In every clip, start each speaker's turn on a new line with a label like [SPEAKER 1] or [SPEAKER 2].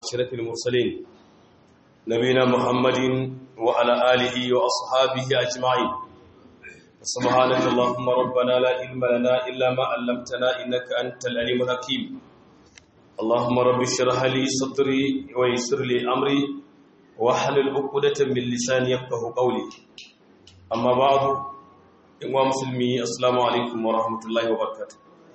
[SPEAKER 1] أشرف المرسلين نبينا محمد وعلى آله وأصحابه أجمعين سبحانك اللهم ربنا لا علم لنا إلا ما علمتنا إنك أنت العليم الحكيم اللهم رب اشرح لي صدري ويسر لي أمري واحلل عقدة من لساني يفقه قولي أما بعد إخوان مسلمي السلام عليكم ورحمة الله وبركاته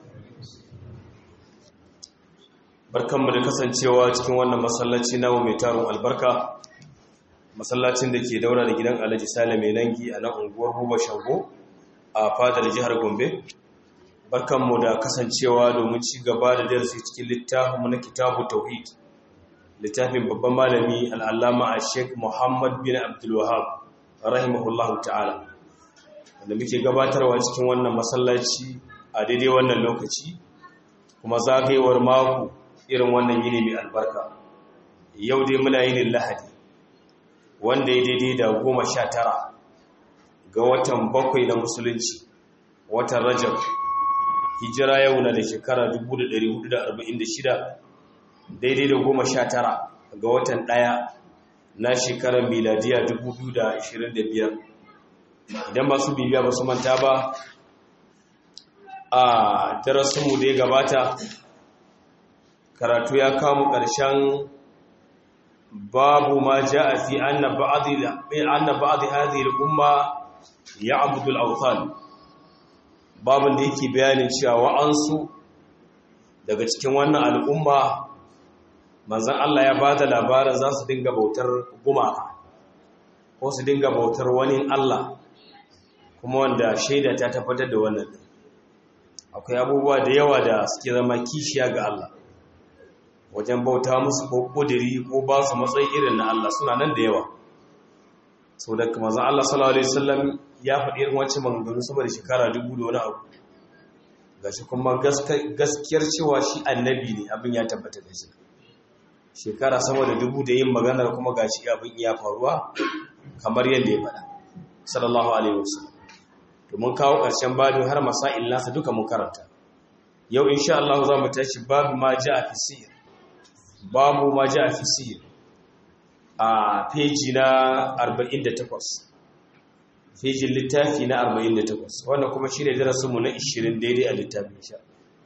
[SPEAKER 1] barkanmu da kasancewa cikin wannan masallaci namu mai tarin albarka masallacin da ke daura da gidan alhaji sale mai nangi a nan unguwar huba shago a fadar jihar gombe barkanmu da kasancewa domin ci gaba da darasi cikin littafinmu na kitabu tauhid littafin babban malami al'allama a sheik muhammad bin abdulwahab rahimahullahu ta'ala wanda muke gabatarwa cikin wannan masallaci a daidai wannan lokaci kuma zagayewar mako irin wannan yini mai albarka yau dai muna yinin lahadi wanda ya daidai da goma sha tara ga watan bakwai na musulunci watan rajab hijira yau na da shekara 1446 daidai da goma sha tara ga watan ɗaya na shekarar miladiya 2025 idan ba su bibiya ba su manta ba a darasinmu da ya gabata karatu ya kamu ƙarshen babu ma ja a fi anna ba'adi hadhihi al-umma ya'budu al-awthan babun da yake bayanin cewa wa'ansu daga cikin wannan al'umma manzon Allah ya bada labarin za su dinga bautar gumaka ko su dinga bautar wani Allah kuma wanda shaida ta tabbatar da wannan akwai abubuwa da yawa da suke zama kishiya ga Allah wajen bauta musu ko kudiri ko ba su matsayi irin na Allah suna nan da yawa sau da kuma zan Allah sallallahu Alaihi wasallam ya faɗi irin wancan maganganu saboda shekara dubu da wani abu ga shi kuma gaskiyar cewa shi annabi ne abin ya tabbata da shi shekara sama da dubu da yin maganar kuma ga shi abin iya faruwa kamar yadda ya faɗa sallallahu Alaihi wasallam domin kawo ƙarshen babin har masa'il nasa duka mun karanta yau insha Allah za mu tashi babu ma ja a fi sihir babu ma ja fi sihir a peji na 48 fejin littafi na 48 wanda kuma shi ne darasinmu na 20 daidai a littafin sha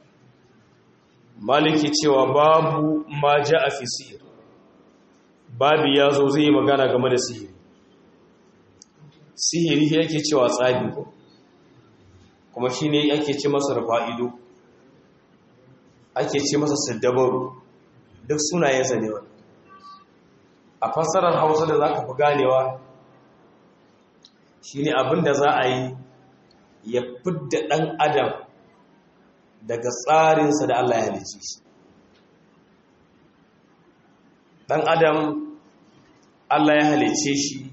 [SPEAKER 1] maliki cewa babu ma ja fi sihir babu ya zo zai yi magana game da sihiri sihiri yake cewa tsabi ko kuma shi ne ake ce masa rufa'ido ake ce masa saddabaru duk sunayensa ne wani a fassarar hausa da za ka fi ganewa shi ne abinda za a yi ya fidda ɗan adam daga tsarinsa da Allah ya halice shi ɗan adam Allah ya halice shi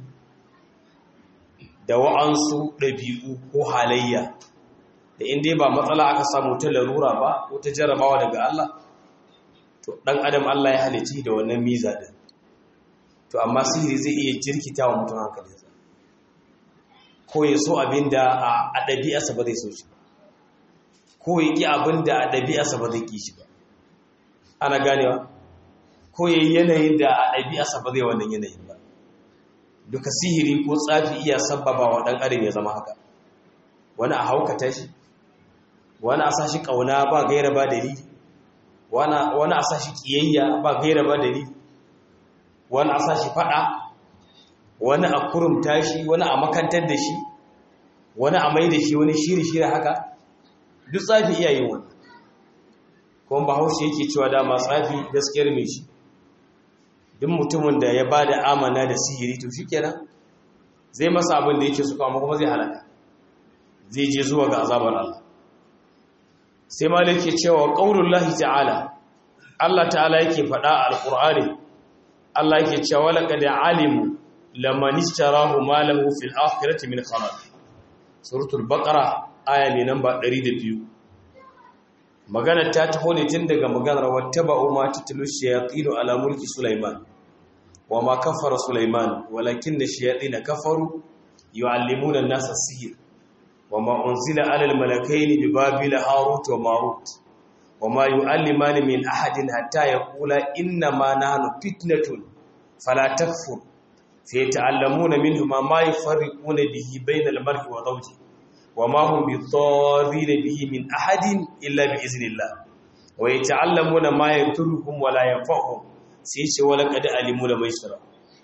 [SPEAKER 1] da wa'ansu ɗabi'u ko halayya da inda ba matsala aka samu ta larura ba ko ta jarabawa daga Allah to dan adam Allah ya halice da wannan miza din to amma sihiri zai iya jirkita wa mutum hankalinsa ko ya so abinda a ɗabi'arsa ba zai so shi ko ya ƙi abinda a ɗabi'arsa ba zai ƙi shi ba ana ganewa ko ya yi yanayin da a ɗabi'arsa ba zai wannan yanayin ba duka sihiri ko tsafi iya sabbaba wa ɗan adam ya zama haka wani a haukata shi wani a sashi ƙauna ba gaira ba dalili wani a sashi ƙiyayya ba gaira ba dalili wani a sashi faɗa wani a kurumta shi wani a makantar da shi wani a mai da shi wani shiri-shiri haka duk tsafi iya yin wani kuma ba haushe yake cewa dama tsafi gaskiyar mai shi duk mutumin da ya ba da amana da sihiri to shi kenan zai masa abin da yake suka amma kuma zai halaka zai je zuwa ga azabar Allah sai malik ke cewa qaulullahi ta'ala Allah ta'ala yake faɗa a alqur'ani Allah yake cewa laqad alimu laman ishtarahu ma lahu fil akhirati min khalaq suratul baqara aya ne namba 102 magana ta taho ne tun daga maganar wattaba'u ma tatlu shayatin ala mulki sulaiman wa ma kafara sulaiman walakinna shayatin kafaru yu'allimuna an-nasa sihr وما أنزل على الملكين ببابل هاروت وماروت wa ma yu'allimani min ahadin hatta yaqula inna ma nahnu fitnatun fala takfur fa yata'allamuna minhuma ma yufarriquna bihi bayna al-mar'i wa zawjihi wa ma hum bidarrin bihi min ahadin illa bi iznillah wa yata'allamuna ma yadurruhum wa la yanfa'uhum sai ce wala qad alimu da maisara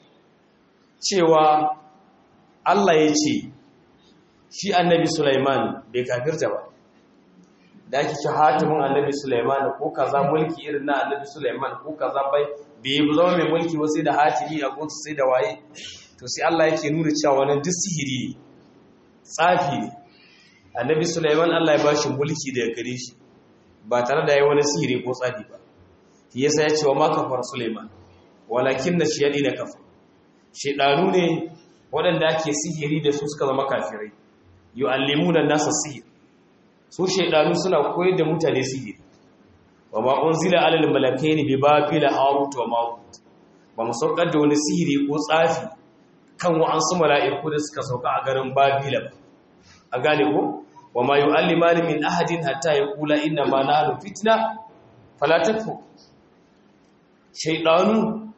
[SPEAKER 1] cewa Allah ya ce shi annabi Sulaiman bai kafirta ba da ake ci hatimin annabi Sulaiman ko kaza mulki irin na annabi Sulaiman ko kaza bai bai zama mai mulki wasu da hatimi a gunsu sai da waye to sai Allah yake nuna cewa wannan duk sihiri ne tsafi ne annabi Sulaiman Allah ya ba shi mulki daga gare shi ba tare da yayi wani sihiri ko tsafi ba shi yasa ya ce wa ma kafar Sulaiman walakin na shiyadi na kafa shedanu ne waɗanda ake sihiri da su suka zama kafirai yu'allimuna nasa sihir su shedanu suna koyar da mutane sihiri wa ma unzila alal malakaini bi babila harut wa marut ba mu saukar da wani sihiri ko tsafi kan wa'ansu mala'iku da suka sauka a garin babila ba a gane ko wa ma yu'allimani min ahadin hatta yaqula inna ma nahnu fitna fala takfur shaidanu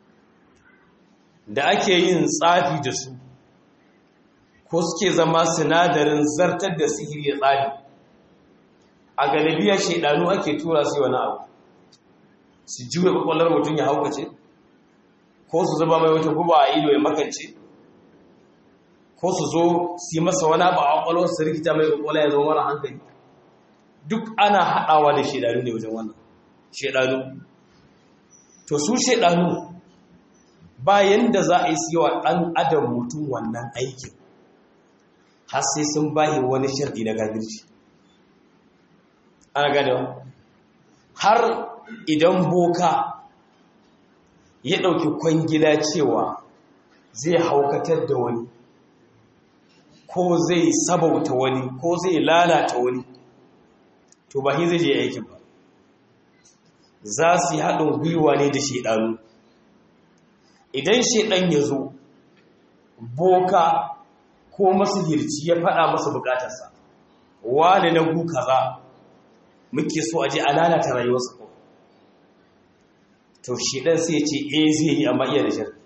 [SPEAKER 1] da ake yin tsafi da su ko suke zama sinadarin zartar da sihiri ya tsafi a galibiyar shaidanu ake tura su wani abu su juya kwakwallar mutum ya haukace ko su zuba mai wata guba a ido ya makance ko su zo su yi masa wani abu a kwakwalwar su rikita mai kwakwalwa ya zama mara hankali duk ana haɗawa da shaidanu ne wajen wannan shaidanu to su shaidanu bayan da za a yi siyawa ɗan adam mutum wannan aikin har sai sun bayi wani sharɗi na gagirci ana ganewa har idan boka ya ɗauki kwangila cewa zai haukatar da wani ko zai sabauta wani ko zai lalata wani to ba zai je aikin ba za su yi haɗin gwiwa ne da shaɗanu idan shaɗan ya zo boka ko masihirci ya faɗa masa bukatarsa wane na gu kaza muke so a je a lalata rayuwarsa ko to shaɗan sai ce e zai yi amma iya da shar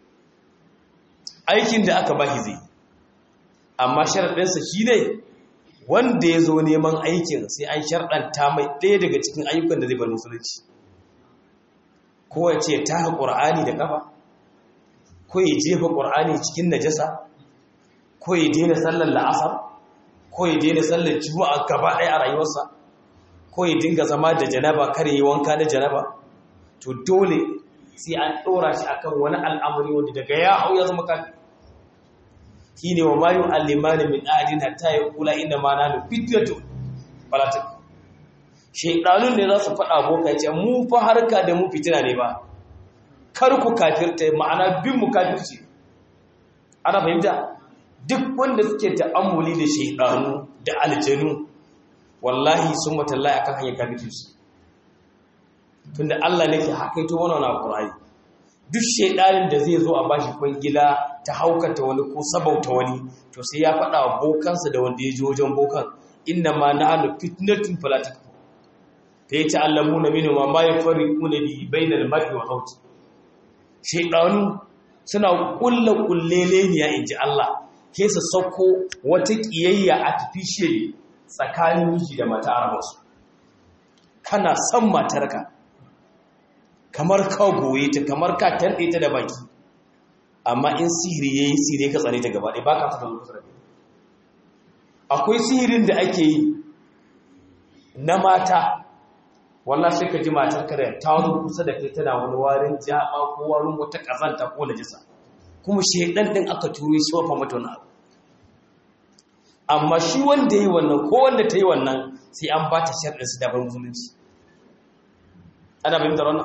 [SPEAKER 1] aikin da aka bashi zai amma sharaɗinsa shi ne wanda ya zo neman aikin sai an sharɗanta mai ɗaya daga cikin ayyukan da zai bar musulunci ko ya ce ta ƙur'ani da ƙafa ko ya jefa ƙur'ani cikin najasa ko ya daina sallar la'asar ko ya daina sallar juma'a gaba ɗaya a rayuwarsa ko ya dinga zama da janaba kar yi wanka na janaba to dole sai an ɗora shi akan wani al'amari wanda daga ya hau ya zama kafin shi ne wa mayu allimani min ahadin hatta ya kula inda ma na fitnatu falatik shaidanun ne za su faɗa boka ce mu fa harka da mu fitina ne ba kar ku kafirta ma'ana bin mu kafirci ana fahimta duk wanda suke ta'ammuli da shaidanu da aljanu wallahi sun matallahi akan hanyar kafirci tunda Allah ne ke hakaito wannan alqur'ani duk shaidanin da zai zo a bashi kwangila ta haukata wani ko sabauta wani to sai ya faɗa wa bokansa da wanda ya ji wajen bokan inna ma na'anu fitnatun fala takfur fa yata'allamuna minhu ma yafarriquna bi bainal mar'i wa zawji shaidanu suna kulla kulleleniya inji Allah ke su sauko wata kiyayya artificial tsakanin miji da mata arabarsu kana son matarka kamar ka goye ta kamar ka tanɗe ta da baki amma in sihiri ya yi sihiri ka tsane ta gaba ɗaya ba ka fata zuwa sarari akwai sihirin da ake yi na mata wallah sai ka ji matar ka da ta zo kusa da kai tana wani warin jaba ko warin wata ƙazanta ko najisa kuma shaidan ɗin aka turo shi wafa mata wani abu amma shi wanda ya yi wannan ko wanda ta yi wannan sai an ba ta sharɗinsu da bar musulunci ana fahimtar wannan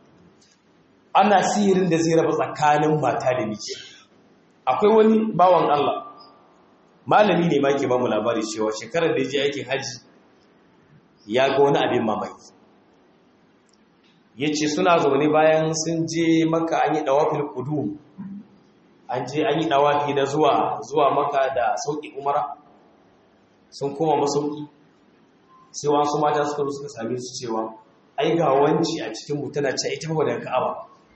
[SPEAKER 1] ana sihirin da zai raba tsakanin mata da miji akwai wani bawan Allah malami ne ma ke ba mu labari cewa shekarar da ya je aikin haji ya ga wani abin mamaki ya ce suna zaune bayan sun je maka an yi ɗawafin kudu an je an yi ɗawafi na zuwa zuwa maka da sauƙi umara sun koma masauki sai wasu mata suka zo suka same su cewa ai ga wanci a cikin mu tana ce ita ba daga ka'aba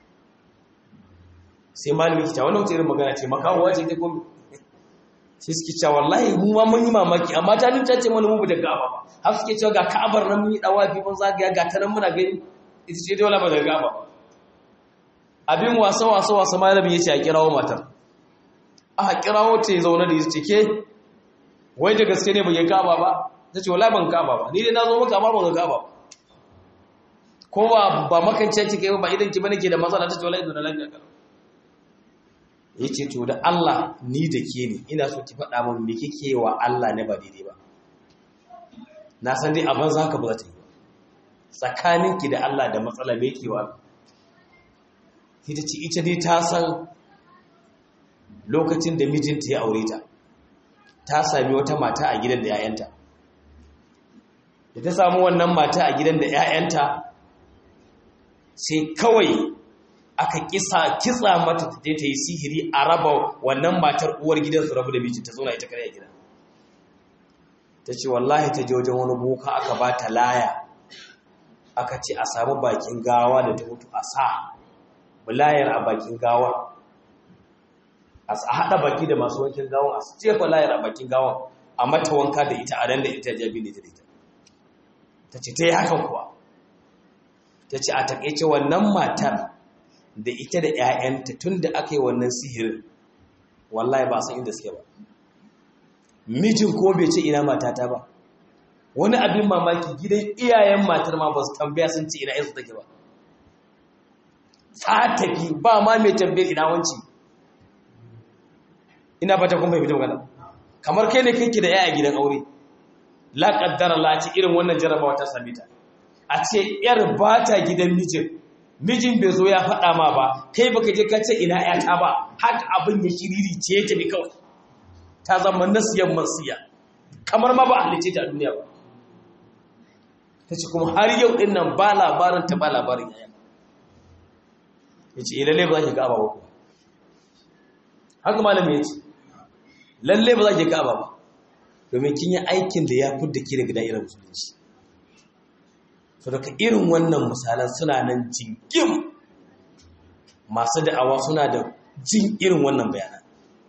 [SPEAKER 1] sai malami ki ta wannan wata irin magana ce makawo ce ta gomi sai suke cewa wallahi mu ma mun yi mamaki amma ta nuna ce mana mu daga ka'aba ba har suke cewa ga ka'abar nan mun yi dawafi mun zagaya ga ta nan muna gani ita ce dole ba daga ka'aba abin wasa wasa wasa malami yace a kirawo matar a kirawo ta zaune da yace ke wai da gaske ne bai ka'aba ba tace wallahi ban ka'aba ba ni dai na zo maka amma ban ka'aba ba ko ba ba makance kike ba idan ki bane ke da matsala tace wallahi idan lafiya kalau yace to da Allah ni da ke ne ina so ki faɗa min me kike wa Allah ne ba daidai ba na san dai abin zaka ba za ta yi ba tsakaninki da Allah da matsala me yake wa ita ce ita dai ta san lokacin da mijinta ya aure ta ta sami wata mata a gidan da 'ya'yanta da ta samu wannan mata a gidan da 'ya'yanta sai kawai aka kisa kitsa mata ta ta yi sihiri a raba wannan matar uwar gidan su rabu da mijinta zauna ita kare a gida ta ce wallahi ta je wajen wani boka aka ba ta laya aka ce a samu bakin gawa da ta mutu a sa layar a bakin gawa a haɗa baki da masu wankin gawa a jefa layar a bakin gawa a mata wanka da ita a ran da ita jabi ne ta da ita ta ce ta yi hakan kuwa ta ce a taƙaice wannan matar da ita da 'ya'yanta tun da aka yi wannan sihirin wallahi ba san inda suke ba mijin ko bai ce ina matata ba wani abin mamaki gidan iyayen matar ma ba su tambaya sun ce ina yansu take ba ta tafi ba ma mai tambayar ina wanci ina fata kun fahimta magana kamar kai ne kake da yaya gidan aure la qaddara la ci irin wannan jarabawa ta same ta a ce yar ba ta gidan mijin mijin bai zo ya faɗa ma ba kai baka je ka ce ina yata ba haka abin ya kiriri ce ta bi kawai ta zama nasiyan mansiya kamar ma ba a halice ta a duniya ba ta ce kuma har yau din nan ba labarin ta ba labarin yayan ya ce lalle ba za ki gaba ba kuwa haka malami ya ce lalle ba za ki gaba ba domin kin yi aikin da ya fudda ki daga da'irar musulunci so daga irin wannan misalan suna nan jingim masu da'awa suna da jin irin wannan bayanan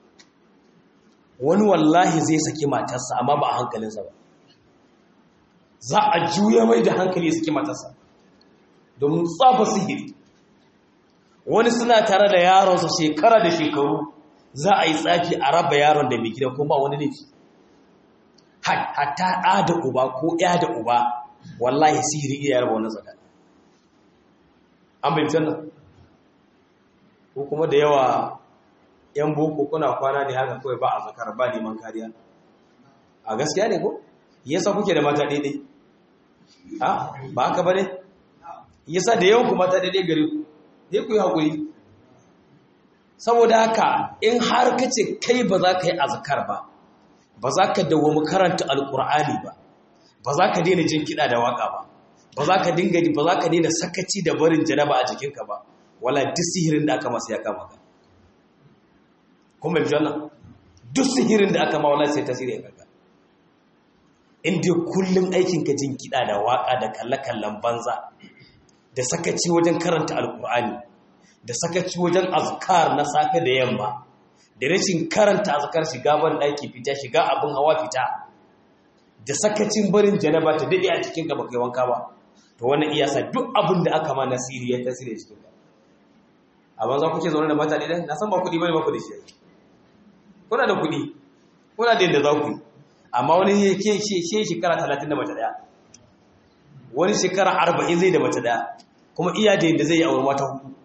[SPEAKER 1] wani wallahi zai saki matarsa amma ba a hankalinsa ba za a juya mai da hankali ya saki matarsa domin tsafa sihiri wani suna tare da yaronsa shekara da shekaru za a yi tsafi a raba yaron da mai gida kuma ba wani laifi hatta ɗa da uba ko ya da uba wallahi sihiri iya yarba wani tsakani an bai nan ko kuma da yawa yan boko kuna kwana ne haka kawai ba a zakar ba neman kariya a gaskiya ne ko yasa kuke da mata daidai ha ba haka ba ne yasa da yawan ku mata daidai gare ku ne ku yi haƙuri saboda haka in har ka ce kai ba za ka yi azkar ba ba za ka dawo karanta alkur'ani ba ba za ka daina jin kiɗa da waƙa ba ba za ka dinga ba za ka daina sakaci da barin janaba a jikinka ba wala duk sihirin da aka masa ya kama ka kuma bi wannan duk sihirin da aka ma wala sai tasiri ya kaga in dai kullun aikin ka jin kiɗa da waƙa da kalle-kallen banza da sakaci wajen karanta alkur'ani da sakaci wajen azkar na safe da yamma da rashin karanta azkar shiga ban daki fita shiga abin hawa fita da sakacin barin janaba ta dade a cikin ka baka wanka ba to wannan iya sa duk abin da aka ma nasiri ya tasiri cikin ka amma za ku ke zaune da mata dai na san ba kuɗi bane ba ku da shi kuna da kuɗi kuna da yadda za ku yi amma wani ya ke shi shekara talatin da mace daya wani shekara arba'in zai da mace daya kuma iya da yadda zai yi aure mata hudu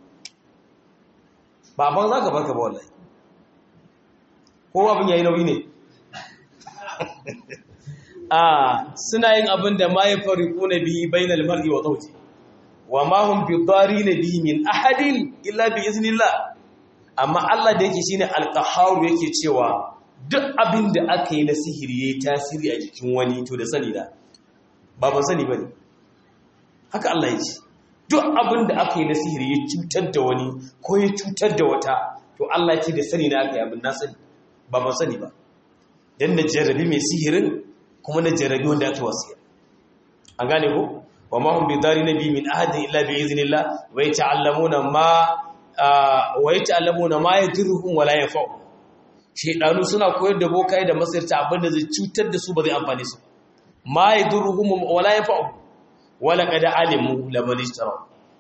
[SPEAKER 1] ba ban za ka barka ba wallahi ko abin yayi nauyi ne a suna yin abin da ma yafariquna bihi bainal mar'i wa zawji wa ma hum bidarin bihi min ahadin illa bi iznillah amma Allah da yake shine alqahhar yake cewa duk abin da aka yi na sihiri yayi tasiri a jikin wani to da sani da ba ban sani bane haka Allah ya ce duk abin da aka yi na sihiri ya cutar da wani ko ya cutar da wata to Allah ce da sani na aka yi abin na sani ba ba sani ba don na jarabi mai sihirin kuma na jarabi wanda aka wasiya an gane ko wa ma hum bidarina bi min ahadin illa bi iznillah wa yata'allamuna ma wa yata'allamuna ma yadurruhum wa la yanfa'u shedanu suna koyar da bokai da masirta abinda zai cutar da su ba zai amfane su ma yadurruhum wa la yanfa'u wa laqad alimu laman ishtara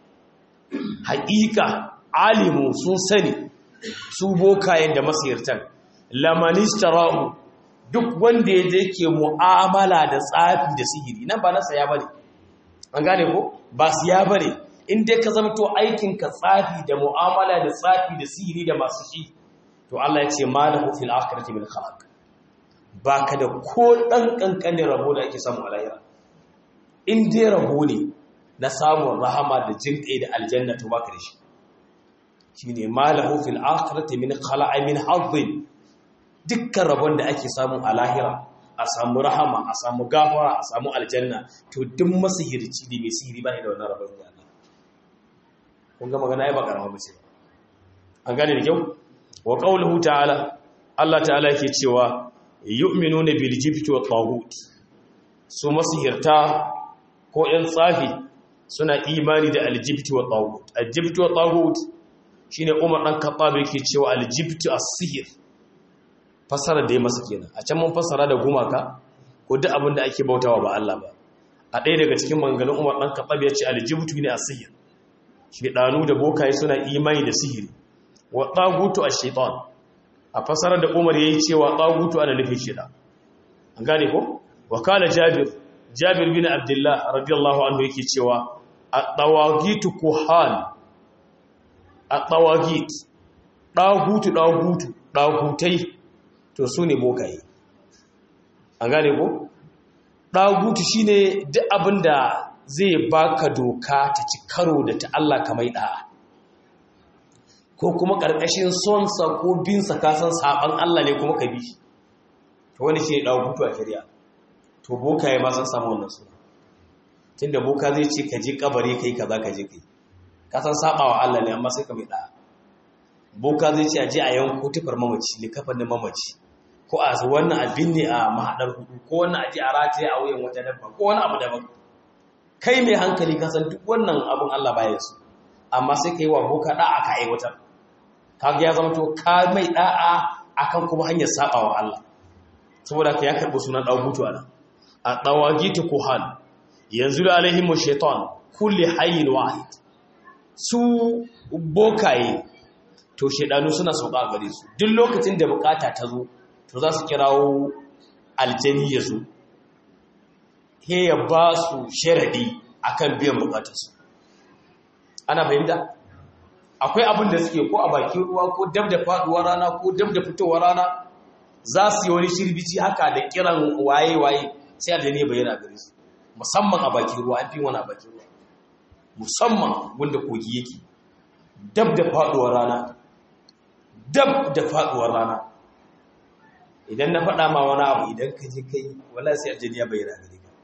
[SPEAKER 1] haqiqa alimu sun sani su bokayen da masirtan laman ishtara duk wanda ya je ke mu'amala da tsafi da sihiri nan ba na saya bane an gane ko ba siya bane in dai ka zamto aikin ka tsafi da mu'amala da tsafi da sihiri da masu shi to Allah ya ce malahu fil akhirati min khalaq baka da ko dan kankanin rabo da ake samu a lahira in dai rabo ne na samun rahama da jinkai da aljanna to baka da shi shine malahu fil akhirati min khalaq min hazzin dukkan rabon da ake samu a lahira a samu rahama a samu gafara a samu aljanna to duk masihirci da mai sihiri ba ne da wannan rabon da Allah kun ga magana ai ba karama ba ce an gane da kyau wa qawluhu ta'ala Allah ta'ala yake cewa yu'minuna bil jibti wa taghut su masihirta ko yan tsafi suna imani da aljibti wa taghut aljibti wa taghut shine Umar dan Khattab yake cewa aljibti as-sihr fassara da ya masa kenan a can mun fassara da gumaka ko duk abin da ake bautawa ba Allah ba a ɗaya daga cikin manganin Umar dan Khattab ya ce aljibtu ne as-sihr shedanu da bokaye suna imani da sihiri wa tagutu ash-shaytan a fassara da Umar yayi cewa tagutu ana nufin shedan an gane ko wa kana Jabir Jabir bin Abdullah radiyallahu anhu yake cewa at-tawagitu kuhan at-tawagit dagutu dagutu dagutai to su ne bokaye an gane ko ɗagutu shi ne duk abin da zai baka doka ta ci karo da ta Allah kamar ɗa'a ko kuma ƙarƙashin sonsa ko binsa kasan saɓan Allah ne kuma ka bi to wani shi ne ɗagutu a shari'a to bokaye ma sun samu wannan suna tun da boka zai ce ka je kabari kai ka za ka je kai kasan saɓawa Allah ne amma sai ka mai ɗa'a boka zai ce a je a yanko tufar mamaci likafanin mamaci ko a wannan abin ne a mahaɗar hudu ko wannan aji a rataye a wuyan wata dabba ko wani abu daban kai mai hankali kasan duk wannan abin Allah baya su amma sai ka yi wa boka da'a ka aiwatar kaga ya zama to ka mai da'a akan kuma hanyar saba wa Allah saboda ka ya karɓi sunan ɗagutu a nan a ɗawagitu kuhan yanzu da alaihimu shaitan kulli hayyin wahid su bokaye to shaidanu suna sauka a gare su duk lokacin da bukata ta zo to za su kirawo aljani ya zo he ya ba su sharaɗi a kan biyan bukatarsu ana fahimta akwai abin da suke ko a bakin ruwa ko dab da faɗuwar rana ko dab da fitowar rana za su yi wani shirbici haka da kiran waye-waye sai aljani ya bayyana gare su musamman a bakin ruwa an fi wani a bakin ruwa musamman wanda kogi yake dab da faɗuwar rana dab da faɗuwar rana idan na faɗa ma wani abu idan ka je kai wala sai aljani ya bayyana gare ka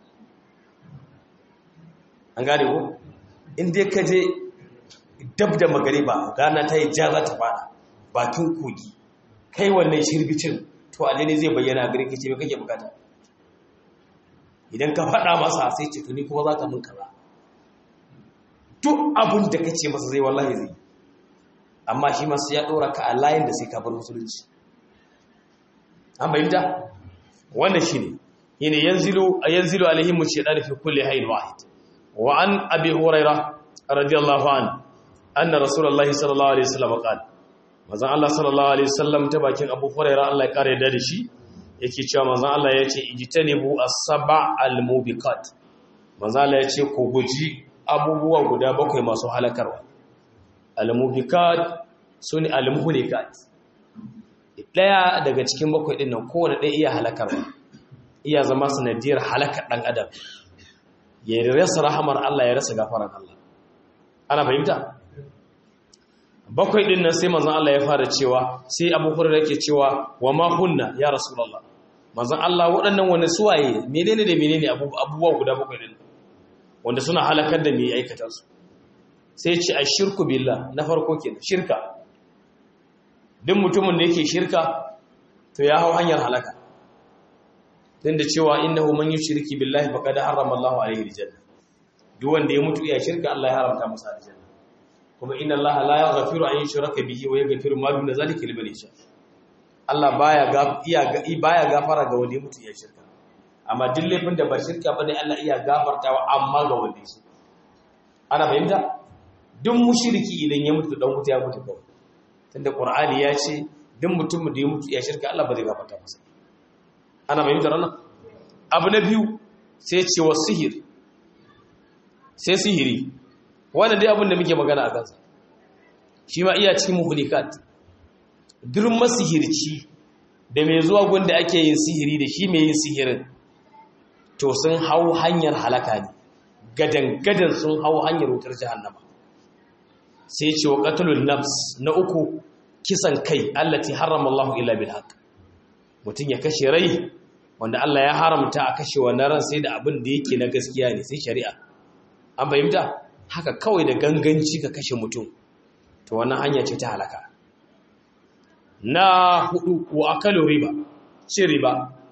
[SPEAKER 1] an gane ko in dai ka je dab da magariba rana ta yi ja za ta fada bakin kogi kai wannan shirbicin to aljani zai bayyana gare ka ce me kake bukata idan ka faɗa masa sai ce tuni kuma za ka mun kaza duk abin da kace masa zai wallahi zai amma shi masu ya ɗora ka a layin da sai ka bar musulunci an bayyanta wannan shine yana yanzilu yanzilu alaihim shaytan fi kulli hayyin wahid wa an abi huraira radiyallahu an anna rasulullahi sallallahu alaihi wasallam qala manzon Allah sallallahu alaihi wasallam ta bakin abu huraira Allah ya kare da shi yake cewa manzon Allah yace ijtanibu as-sab'a al-mubiqat manzon Allah yace ku guji abubuwa guda bakwai masu halakarwa al-mubiqat sune al-muhlikat daya daga cikin bakwai din nan kowane ɗaya iya halakarwa iya zama sanadiyar halakar ɗan adam ya rasa rahamar Allah ya rasa gafaran Allah ana fahimta bakwai din nan sai manzon Allah ya fara cewa sai Abu Hurairah yake cewa wa ma hunna ya rasulullah manzon Allah waɗannan wani suwaye menene da menene abubuwa guda bakwai din wanda suna halakar da mai aikata su sai ce ashirku billah na farko kenan shirka duk mutumin da yake shirka to ya hau hanyar halaka dan da cewa innahu man yushriki billahi faqad harrama Allahu alayhi aljanna duk wanda ya mutu iya shirka Allah ya haramta masa aljanna kuma inna Allah la yaghfiru an yushraka bihi wa yaghfiru ma duna zalika liman yasha Allah baya ga iya baya gafara ga wanda ya mutu iya shirka amma duk laifin da ba shirka bane Allah iya gafartawa amma ga wanda ya shirka ana fahimta duk mushriki idan ya mutu dan mutu ya mutu kawai tunda Qur'ani ya ce duk mutumin da ya mutu iya shirka Allah ba zai gafarta masa ana fahimtar wannan abu na biyu sai ce wa sihir sai sihiri wannan dai abin da muke magana a kansa shi ma iya cikin muhlikat duk masihirci da mai zuwa gunda ake yin sihiri da shi mai yin sihirin to sun hau hanyar halaka ne gadan gadan sun hau hanyar wutar jahannama sai ce wa qatlul nafs na uku kisan kai allati harrama Allahu illa bil haqq mutum ya kashe rai wanda Allah ya haramta a kashe wannan ran sai da abin da yake na gaskiya ne sai shari'a an fahimta haka kawai da ganganci ka kashe mutum to wannan hanya ce ta halaka na hudu wa akalu riba ce riba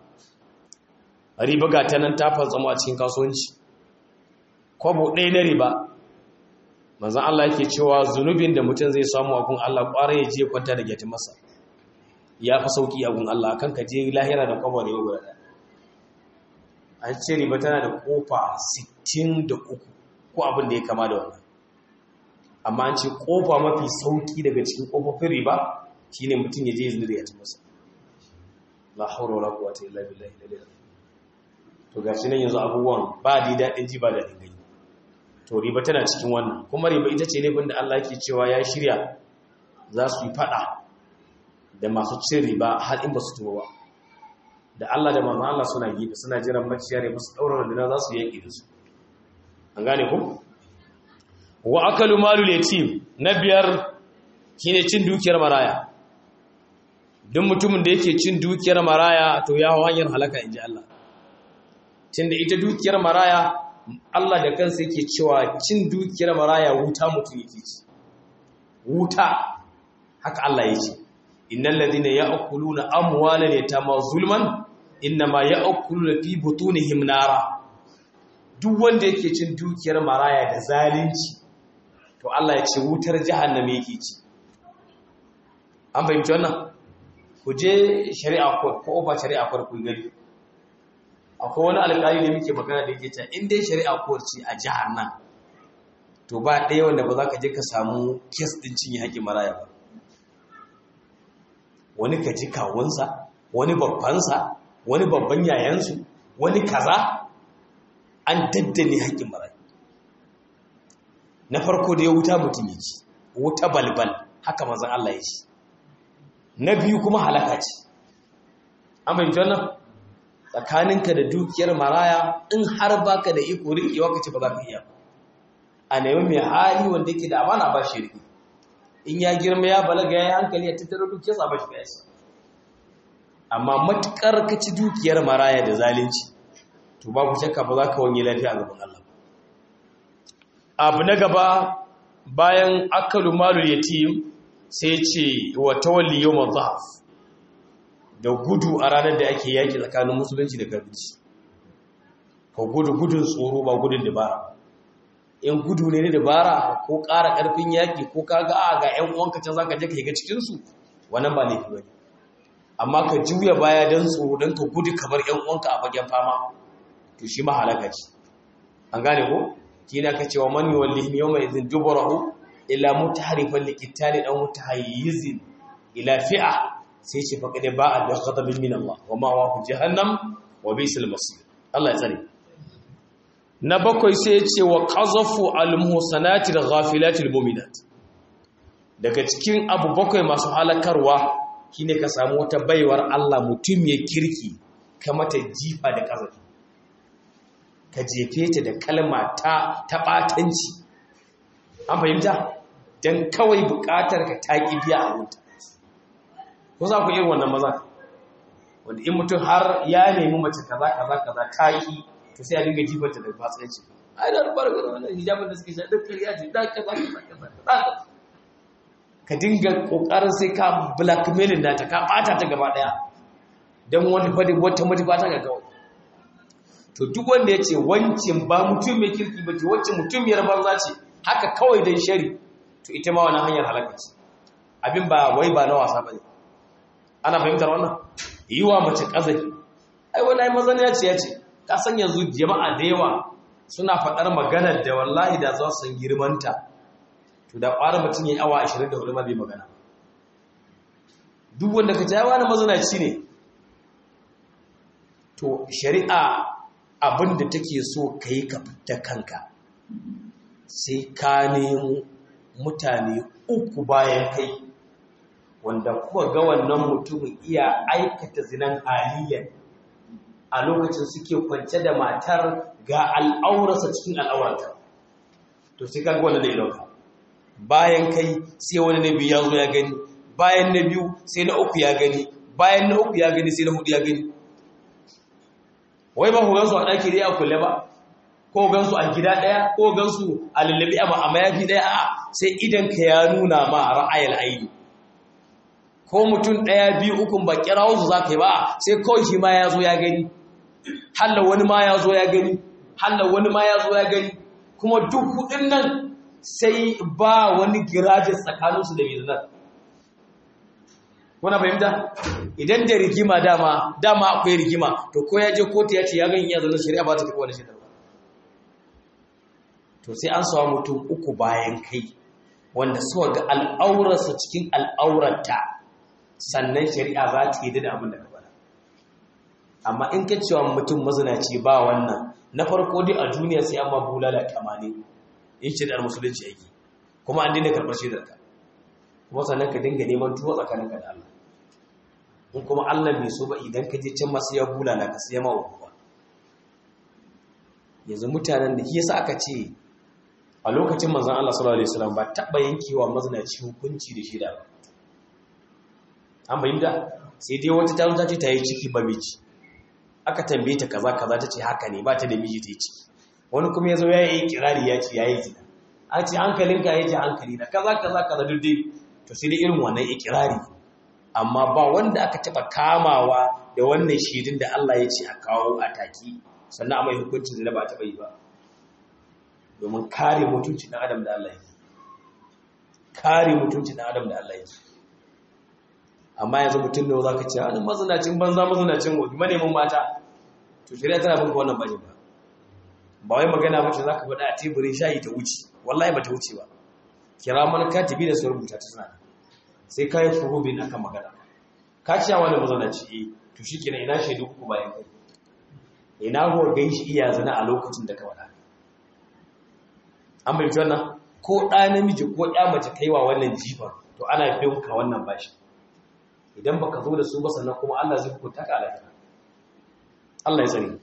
[SPEAKER 1] riba ga ta nan ta fantsamo a cikin kasuwanci kwabo ɗaya na riba manzan Allah yake cewa zunubin da mutum zai samu a gun Allah ƙwarar ya je kwanta da gyati masa ya fi sauƙi a gun Allah kan ka je lahira da kwabo ne guda ɗaya an ce riba tana da ƙofa 63 ko abin da ya kama da wannan amma an ce ƙofa mafi sauƙi daga cikin ƙofofin riba shine mutum ya je zuri ya ci masa la haura wala quwwata illa billahi dalil to gashi nan yanzu abubuwan ba di dadin ji ba da gani to riba tana cikin wannan kuma riba ita ce laifin da Allah yake cewa ya shirya za su yi fada da masu cin riba har in ba su tuba ba da Allah da manzon Allah suna gefe suna jiran maciya ne musu daura da za su yaki da su an gane ku wa akalu malul yatim na biyar shine cin dukiyar maraya duk mutumin da yake cin dukiyar maraya to ya hau hanyar halaka inji Allah tunda ita dukiyar maraya Allah da kansa yake cewa cin dukiyar maraya wuta mutum yake ci wuta haka Allah yake innal ladina ya'kuluna amwalal yatama zulman inma ya'kuluna fi butunihim nara duk wanda yake cin dukiyar maraya da zalunci to Allah ya ce wutar jahannama yake ci an fahimci wannan ku je shari'a ko ba shari'a farko gari akwai wani alƙali da muke magana da yake cewa in dai shari'a ko ce a jihar nan to ba ɗaya wanda ba za ka je ka samu kes ɗin cinye haƙƙin maraya ba wani ka ji kawunsa wani babbansa wani babban yayansu wani kaza an daddane haƙƙin maraya na farko da ya wuta mutum ya ci wuta balbal haka mazan Allah ya ci na biyu kuma halaka ce an fahimci wannan tsakaninka da dukiyar maraya in har baka da iko riƙewa ka ce ba za ka iya a nemi mai hali wanda yake da amana ba shi riƙe in ya girma ya balaga ya yi hankali ya tattara dukiyar sa ba shi ya amma matukar ka ci dukiyar maraya da zalunci to babu shakka ba za ka wani lafiya a gaban Allah abu na gaba bayan akalu malul yatim sai ce wa tawalli yawm dhaf da gudu a ranar da ake yaki tsakanin musulunci da kafirci ka gudu gudun tsoro ba gudun dabara in gudu ne da dabara ko ƙara ƙarfin yaki ko kaga a ga ƴan uwanka can zaka je ka shiga cikin su wannan ba laifi bane amma ka juya baya dan tsoro dan ka gudu kamar ƴan uwanka a fagen fama to shi ma halaka ce an gane ko kina ka cewa man yuwallihi yawma idhin duburahu illa mutaharifan liqitali dan mutahayyizin ila fi'a sai ce faqad ba'a bi ghadabin min Allah wa ma wa jahannam wa bisal masir Allah ya tsare na bakwai sai ce wa qazafu al muhsanati al ghafilati al mu'minat daga cikin abu bakwai masu halakarwa shine ka samu wata baiwar Allah mutum ya kirki kamata jifa da kazafi ka jefe ta da kalma ta taɓatanci an fahimta don kawai buƙatar ka taƙi biya a wuta ko za ku irin wannan maza wanda in mutum har ya nemi mace kaza kaza kaza taƙi to sai a dinga jifanta da fatsanci ai da rubar ga wannan hijabin da suke sha duk kariya ce da kaza kaza kaza ka dinga kokarin sai ka blackmailing nata ka bata ta gaba daya dan wani fadi wata manufa ta ga kawai to duk wanda ya ce wancin ba mutum mai kirki ba ce wacce mutumiyar banza ce haka kawai don shari to ita ma wani hanyar halaka ce abin ba wai ba na wasa ba ne ana fahimtar wannan yi wa mace ƙazafi ai wani mazan ya ce ya ce ka san yanzu jama'a da yawa suna faɗar maganar da wallahi da za su san girmanta to da ƙwara mutum ya yi awa 24 ma bai magana duk wanda ka ce ya wani mazanaci ne to shari'a abinda take so ka yi ka fita kanka sai ka nemo mutane uku bayan kai wanda kuma ga wannan mutumin iya aikata zinan haliyyar a lokacin suke kwance da matar ga al'aurarsa cikin al'aurarta to sai ka ga wanda zai dauka bayan kai sai wani na biyu ya zo ya gani bayan na biyu sai na uku ya gani bayan na uku ya gani sai na hudu ya gani wai ba ku gansu a ɗaki ɗaya a kulle ba ko gansu a gida ɗaya ko gansu a lallabi a mayafi ɗaya a sai idan ka ya nuna ma a ra'ayar aini ko mutum ɗaya biyu ukun ba kira wasu za ka yi ba sai kawai shi ma ya zo ya gani hallar wani ma ya zo ya gani hallar wani ma ya zo ya gani kuma duk hudun nan sai ba wani girajin tsakaninsu da mai kuna fahimta idan da rigima dama dama akwai rigima to ko ya je kotu ya ce ya gani iya zanen shari'a ba ta karɓi wani shaidan to sai an sawa mutum uku bayan kai wanda suka ga al'aurarsa cikin al'aurarta sannan shari'a za ta yi da abin da ka faɗa amma in ka cewa mutum mazinaci ba wannan na farko dai a duniya sai an ma bulala tamanin in shari'ar musulunci yake kuma an daina karɓar shaidarka kuma sannan ka dinga neman tuwo tsakaninka da Allah in kuma Allah bai so ba idan ka je can masu ya bula na ka sai ma uwa yanzu mutanen da yasa aka ce a lokacin manzon Allah sallallahu alaihi wasallam ba taba yankewa mazinaci hukunci da shida ba an bayyana sai dai wata ta ta ce ta yi ciki ba miji aka tambaye ta kaza kaza ta ce haka ne ba ta da miji ta yi ciki wani kuma ya zo ya yi kirari ya ce ya yi zina an ce hankalinka ya ce hankali na kaza kaza kaza duk dai to sai dai irin wannan ikirari amma ba wanda aka taba kamawa da wannan shirin da Allah ya ce a kawo a taki sannan a mai hukuncin da ba taba yi ba domin kare mutuncin dan adam da Allah yake kare mutuncin dan adam da Allah yake amma yanzu mutum da zaka ce an mazinacin banza mazinacin gobe manemin mata to shari'a tana bin wannan bane ba ba wai magana ba ce zaka faɗa a teburin shayi ta wuce wallahi ba ta wuce ba kira mana katibi da su rubuta ta suna sai ka yi furubin akan magana ka ciya wani mazanaci eh to shi kenan ina shaidu uku bayan kai ina huwa gan shi iya zana a lokacin da ka wada an bai wannan ko ɗa namiji ko ɗa mace kaiwa wannan jifa to ana bin ka wannan bashi idan baka zo da su ba sannan kuma Allah zai hukunta ka alaƙa Allah ya tsare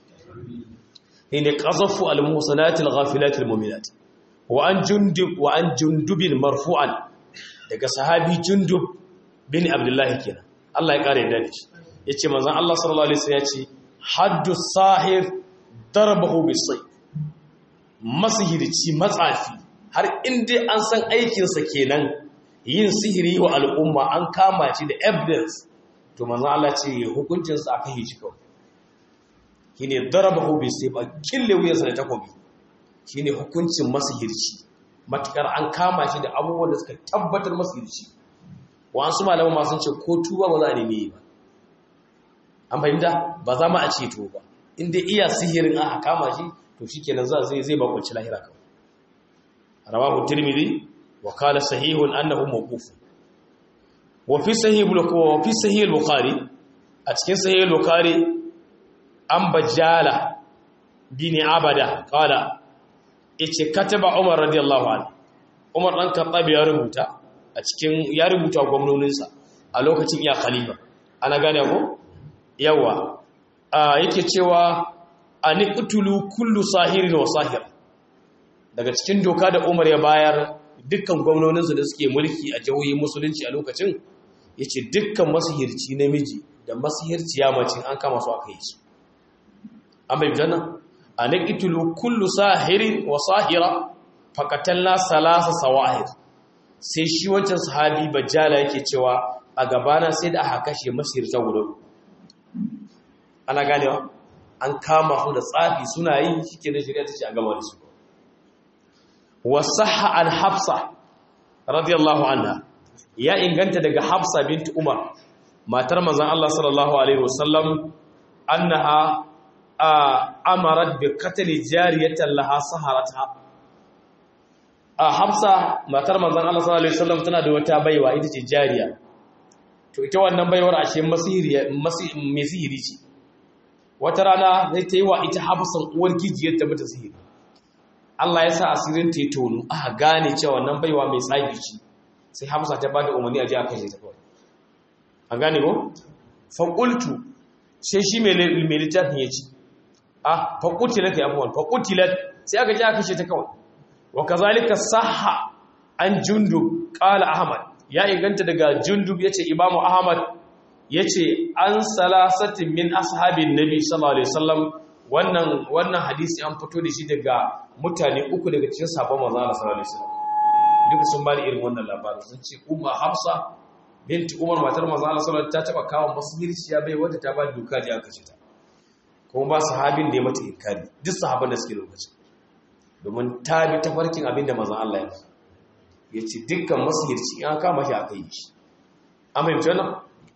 [SPEAKER 1] ne qazafu al-muhsanati al-ghafilati al-mu'minat wa an jundub wa an jundubin marfu'an daga sahabi jundub bin abdullahi kenan Allah ya kare da shi yace manzon Allah sallallahu alaihi wasallam yace haddu sahir darbahu bisay masihirci matsafi har inda an san aikin sa kenan yin sihiri wa al'umma an kama shi da evidence to manzon Allah ce hukuncin sa aka yi shi kawai shine darbahu bisay ba kille wuyarsa da takobi shine hukuncin masihirci matukar an kama shi da abubuwan da suka tabbatar masihirci wasu malaman masu ce ko tuba ba za a neme ba an fahimta ba za ma a ce to ba inda iya sihirin aka kama shi to shikenan za zai zai bakunci lahira kawai rawahu tirmidhi wa qala sahihun annahu mawquf wa fi sahih wa fi sahih al-bukhari a cikin sahih al-bukhari an bajala bin abada qala yace kataba Umar radiyallahu anhu Umar dan Khattab ya rubuta a cikin ya rubuta gwamnoninsa a lokacin iya khalifa ana gane ko yawa yake cewa aniqtulu kullu sahirin wa sahir daga cikin doka da Umar ya bayar dukkan gwamnoninsa da suke mulki a jihohin musulunci a lokacin yace dukkan masihirci namiji da masihirciya mace an kama su aka yi su an bai janna an iqtulu kullu sahirin wa sahira faqatalna salasa sawahir sai shi wancan sahabi bajjala yake cewa a gabana sai da aka kashe masirta guda ana ganewa an kama su da tsafi suna yi shike da shari'a ta ce a gama da su wasahha an hafsa radiyallahu anha ya inganta daga hafsa bint umar matar manzon Allah sallallahu alaihi wasallam annaha amarat bi qatl jariyatan laha saharata a hafsa matar manzon Allah sallallahu alaihi wasallam tana da wata baiwa ita ce jariya to ita wannan baiwar ashe masihiri masihiri ce wata rana zai ta yi wa ita hafsan uwar gijiyar ta mata sihiri Allah ya sa asirin ta yi tonu aka gane cewa wannan baiwa mai tsagi ce sai hafsa ta bada umarni a ji a kashe ta kawai an gane ko faƙultu sai shi mai littafin ya ci a faƙutilat ya abuwan faƙutilat sai aka ji aka kashe ta kawai wa kazalika sahha an jundub qala ahmad ya inganta daga jundub yace imamu ahmad yace an salasatin min ashabin nabi sallallahu alaihi wasallam wannan wannan hadisi an fito da shi daga mutane uku daga cikin sahabban manzo Allah sallallahu alaihi wasallam duka sun bani irin wannan labarin sun ce umma hafsa binti umar matar manzo Allah sallallahu alaihi wasallam ta taba kawo masirciya bai wanda ta ba duka da aka ce ta kuma ba sahabin da ya mata inkari duk sahabban da suke lokacin domin ta bi ta farkin abin da mazan Allah ya ya ce dukkan masihirci ya kama shi aka yi shi an fahimci wannan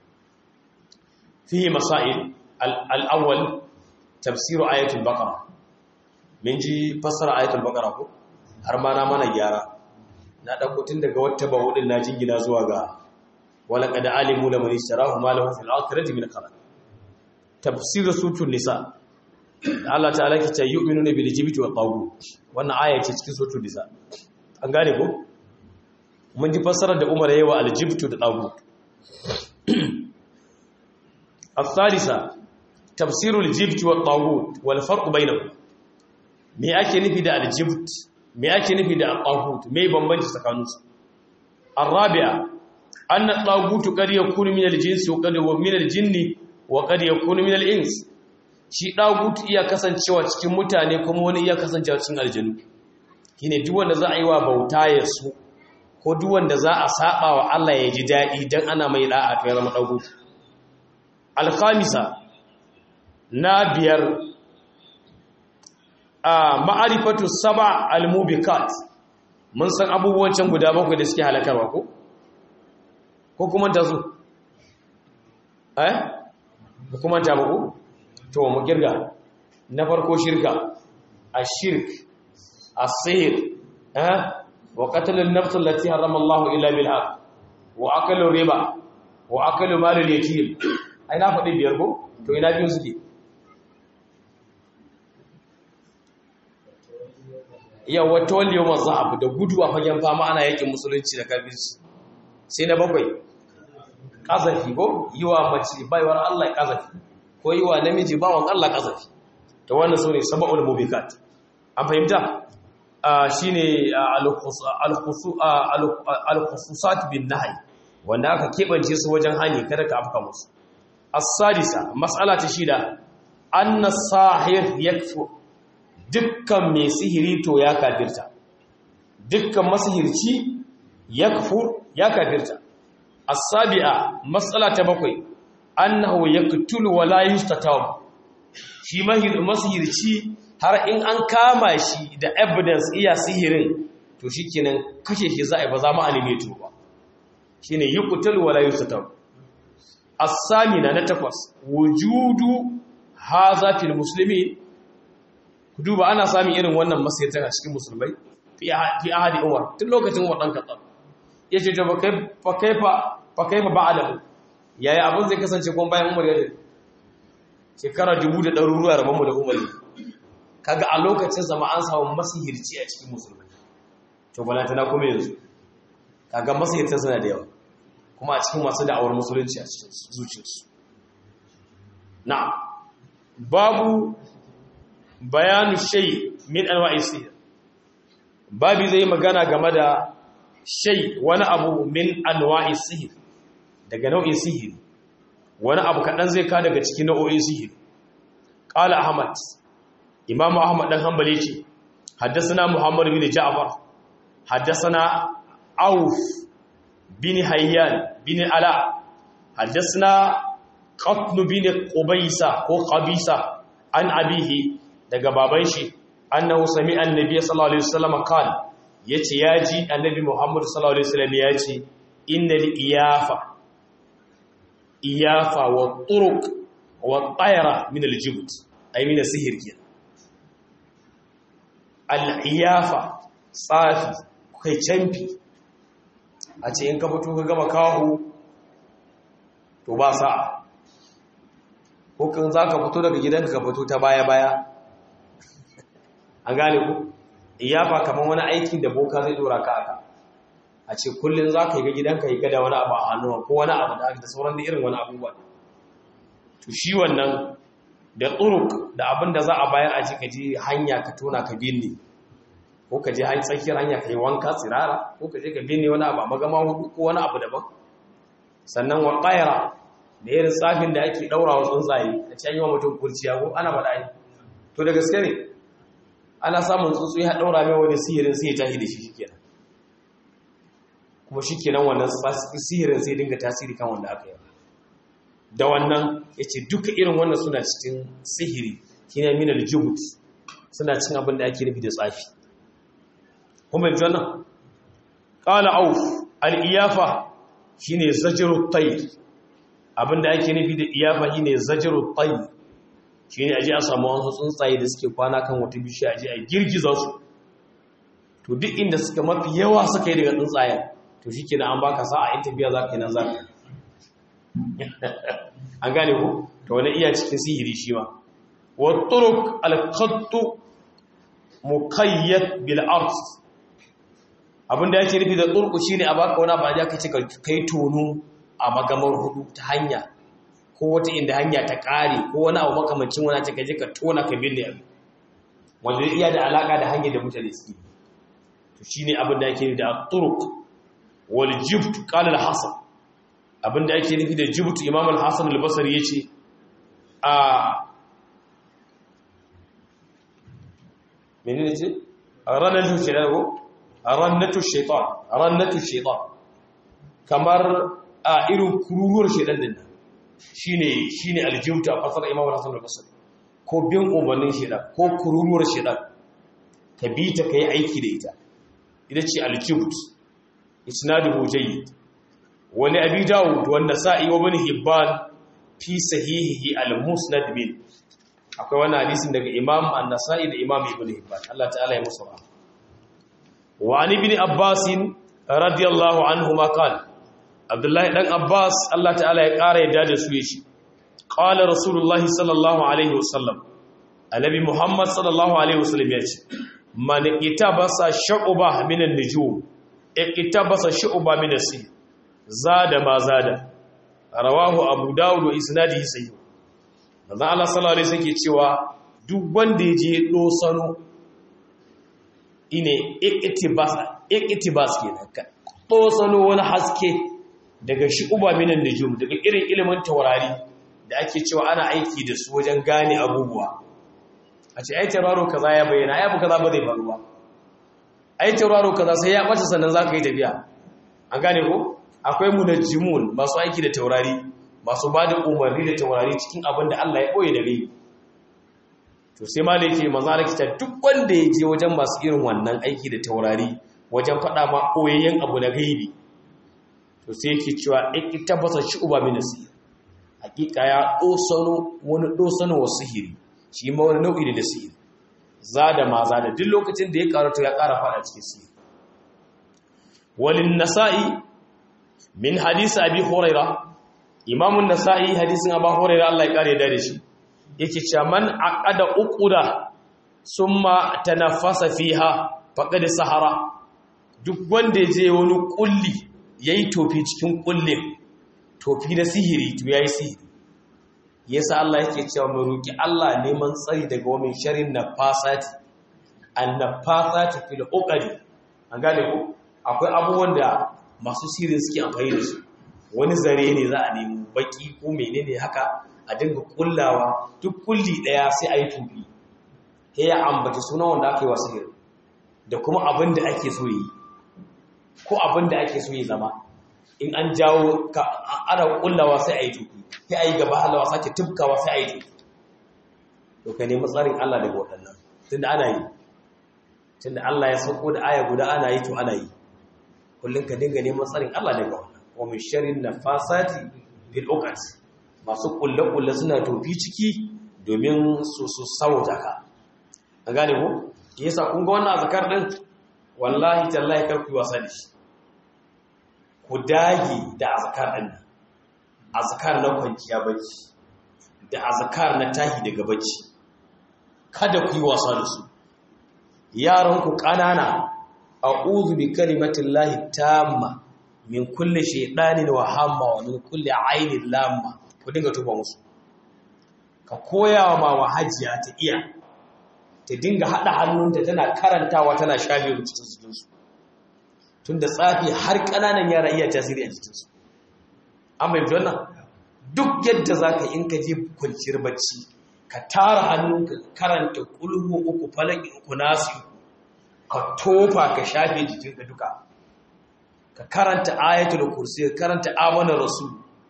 [SPEAKER 1] fiye masail al'awwal tafsiru ayatul baqara min ji fassara ayatul baqara ko har ma na mana gyara na ɗauko tun daga wata ba hudun na jingina zuwa ga wala qad alimu laman ishtarahu ma lahu fil akhirati min khalaq tafsir sutun nisa Allah ta'ala ke ce yu'minuna bil jibti wa taghut wannan aya ce cikin suratul nisa an gane ko mun ji fassarar da Umar yayi wa al jibtu da taghut الثالثة تفسير الجبت والطاغوت والفرق بينهم me ake nufi da aljibt me ake nufi da at me bambanci tsakaninsu arabi'a anna at-taghut qad yakunu min al-jinsi wa qad yakunu min al-jinni wa qad yakunu min al-ins shi dagut iya kasancewa cikin mutane kuma wani iya kasancewa cikin aljanu shine duk wanda za a yi wa bauta ya su ko duk wanda za a saba wa Allah ya ji dadi dan ana mai da'a to ya zama dagut al-khamisa na biyar a ma'arifatu saba al-mubikat mun san abubuwan can guda bakwai da suke halakarwa ko ko kuma ta zo eh ko kuma ta ba ko to mu girga na farko shirka ashirk as-sihr eh wa qatl an-nafs allati harrama Allah illa bil haqq wa akalu riba wa akalu mal al-yatim ai na faɗi biyar ko to ina biyu suke yawa tawalli yawon za'abu da gudu a fagen fama ana yakin musulunci da kafirci sai na bakwai ƙazafi ko yi wa mace baiwar Allah ƙazafi ko yi wa namiji bawan Allah ƙazafi ta wannan su ne saba'ul mubikat an fahimta shi ne alkhususat bin nahai wanda aka keɓance su wajen hanyar kada ka afka musu as-sadisa mas'ala ta shida anna sahir yakfur dukkan mai sihiri to ya kafirta dukkan masihirci ya kafur ya kafirta as-sabi'a mas'ala ta bakwai annahu yaqtulu wa la yustatab shi masihirci har in an kama shi da evidence iya sihirin to shikenan kashe shi za a ba za mu alime to ba shine yaqtulu wa la yustatab as-samina na takwas wujudu hadha fil muslimin ku duba ana samun irin wannan masayatan a cikin musulmai fi ahadi umar tun lokacin umar dan katsar ya ce ta fa kaifa ba'adahu yaya abin zai kasance kuma bayan umar ya shekara dubu da ɗaruruwa rabonmu da umar kaga a lokacin zama an samu masihirci a cikin musulmai to balantana kuma yanzu kaga masihirtan suna da yawa kuma a cikin masu da'awar musulunci a cikin zuciyarsu na'am babu bayanu shay min anwa'i sihir babi zai magana game da shay wani abu min anwa'i sihir daga nau'in sihiri wani abu kadan zai ka daga cikin nau'o'in sihiri qala ahmad imamu ahmad dan hanbali ce haddathana muhammad bin ja'far haddathana auf bin hayyan bin ala haddathana qatn bin qubaysa ko qabisa an abihi daga baban shi annahu sami annabi sallallahu alaihi wasallam kan yace yaji annabi Muhammad sallallahu alaihi wasallam yace innal iyafa iyafa wa turuq wa tayra min aljibt ay min sihir kenan al iyafa tsafi kai canfi a ce in ka fito ka gama kawo to ba sa'a ko kan za ka fito daga gidanka ka fito ta baya-baya an gane ku iyafa kamar wani aikin da boka zai dora ka aka a ce kullum za ka yi ga gidanka yi gada wani abu a hannuwa ko wani abu da sauran da irin wani abubuwa to shi wannan da tsuruk da abin da za a bayar a ji ka ji hanya ka tona ka binne ko ka je tsakiyar hanya ka yi wanka tsirara ko ka je ka binne wani abu a magama hudu ko wani abu daban sannan wa ƙayara da irin tsafin da ake ɗaura wa tsuntsaye a cikin yi wa mutum kurciya ko ana faɗa yi to da gaske ne ana samun tsuntsu ya ɗaura mai wani sihirin sai ya tashi da shi shikenan kuma shikenan wannan sihirin sai dinga tasiri kan wanda aka yi da wannan ya ce duka irin wannan suna cikin sihiri shine minal jubut suna cin abin da ake nufi da tsafi kuma yanzu wannan qala auf al-iyafa shine zajru tayr abinda ake nufi da iyafa shine zajru tayr shine aje a samu wasu tsuntsaye da suke kwana kan wata bishiya aje a girgiza su to duk inda suka mafi yawa suka yi daga tsuntsayen to shikenan an baka sa'a in tafiya zaka yi nan zaka an gane ku to wani iya cikin sihiri shi ma wa turuq al-qattu muqayyad bil ard abinda yake nufi da turku shine a baka wani abu ka ce kai tono a magamar hudu ta hanya ko wata inda hanya ta kare ko wani abu makamancin wani ka je ka tona ka binne abu wanda iya da alaka da hanyar da mutane suke to shine abin da yake nufi da turuk wal jibt qala al hasan abin da yake nufi da jibt imam al hasan al basri yace a menene ce ranar zuciya ko rannatu shaitan rannatu shaitan kamar a irin kururuwar shaitan din nan shine shine aljibta a fasar imam hasan al-basri ko bin umarnin shaitan ko kururuwar shaitan ka bi ta kai aiki da ita ita ce aljibt isnaduhu jayyid wani abi dawud wa nasa'i wa ibn hibban fi sahihihi al-musnad min akwai wannan hadisin daga imam an-nasa'i da imam ibn hibban Allah ta'ala ya musu rahama وعن ابن عباس رضي الله عنهما قال عبد الله بن عباس الله تعالى ya kara yadda da su yace qala rasulullahi sallallahu alaihi wasallam annabi muhammad sallallahu alaihi wasallam yace man itabasa shu'ba min an-nujum itabasa shu'ba min as zada ma zada rawahu abu daud wa isnadihi sahih manzo Allah sallallahu alaihi wasallam cewa duk wanda yaje dosano ine iktibas kenan ka tosano wani haske daga shi uba minan nujum daga irin ilimin taurari da ake cewa ana aiki da su wajen gane abubuwa a ce ai tauraro kaza ya bayyana ai abu kaza ba zai faru ba ai tauraro kaza sai ya bace sannan zaka yi tafiya an gane ko akwai munajjimun masu aiki da taurari masu ba da umarni da taurari cikin abin da Allah ya boye da rai to sai ma da yake manzara kita duk wanda ya je wajen masu irin wannan aiki da taurari wajen faɗa ma koyayyen abu na gaibi to sai yake cewa in tabbata shi uba minasi hakika ya dosano wani dosano wa sihiri shi ma wani nau'i da sihiri zada ma zada duk lokacin da ya karatu ya ƙara faɗa cikin sihiri walin nasa'i min hadisi abi huraira imamun nasa'i hadisin abu huraira Allah ya kare da shi yake cewa man aqada uquda summa tanaffasa fiha faqad sahara duk wanda je wani kulli yayi tofi cikin kullin tofi na sihiri to yayi sihiri yasa Allah yake cewa mu roki Allah neman tsari daga wani sharrin nafasati annafasati fil uqadi an gane ko akwai abubuwan da masu sihiri suke amfani da su wani zare ne za a nemi baki ko menene haka a dinga kullawa duk kulli daya sai a yi tufi sai ya ambaci sunan wanda aka yi wa sihir da kuma abin da ake so yi ko abin da ake so yi zama in an jawo ana kullawa sai a yi tufi sai a yi gaba halawa sake tufkawa sai a yi tufi to ka nemi tsarin Allah daga waɗannan tunda ana yi tunda Allah ya sauko da aya guda ana yi to ana yi kullum ka dinga neman tsarin Allah daga wannan wa min sharrin nafasati bil uqad masu kulle kulle suna tofi ciki domin su su sauta ka an gane ko yasa kun ga wannan azkar din wallahi tallahi kar ku yi wasa da shi ku dage da azkar din azkar na kwanciya bacci da azkar na tahi daga bacci kada ku yi wasa da su yaran ku kanana a'udhu bi kalimatillahi tamma min kulli shaytanin wa hamma wa min kulli ainin lamma ku dinga tuba musu ka koyawa ma wahajiya ta iya ta dinga hada hannunta tana karantawa tana shafe cikin jikinsu tunda tsafi har kananan yara iya tasiri a jikinsu an bai wannan duk yadda zaka in ka je kwanciyar bacci ka tara hannunka karanta kulhu uku falaki uku nasi ka tofa ka shafe jikinka duka ka karanta ayatul kursi ka karanta amana rasul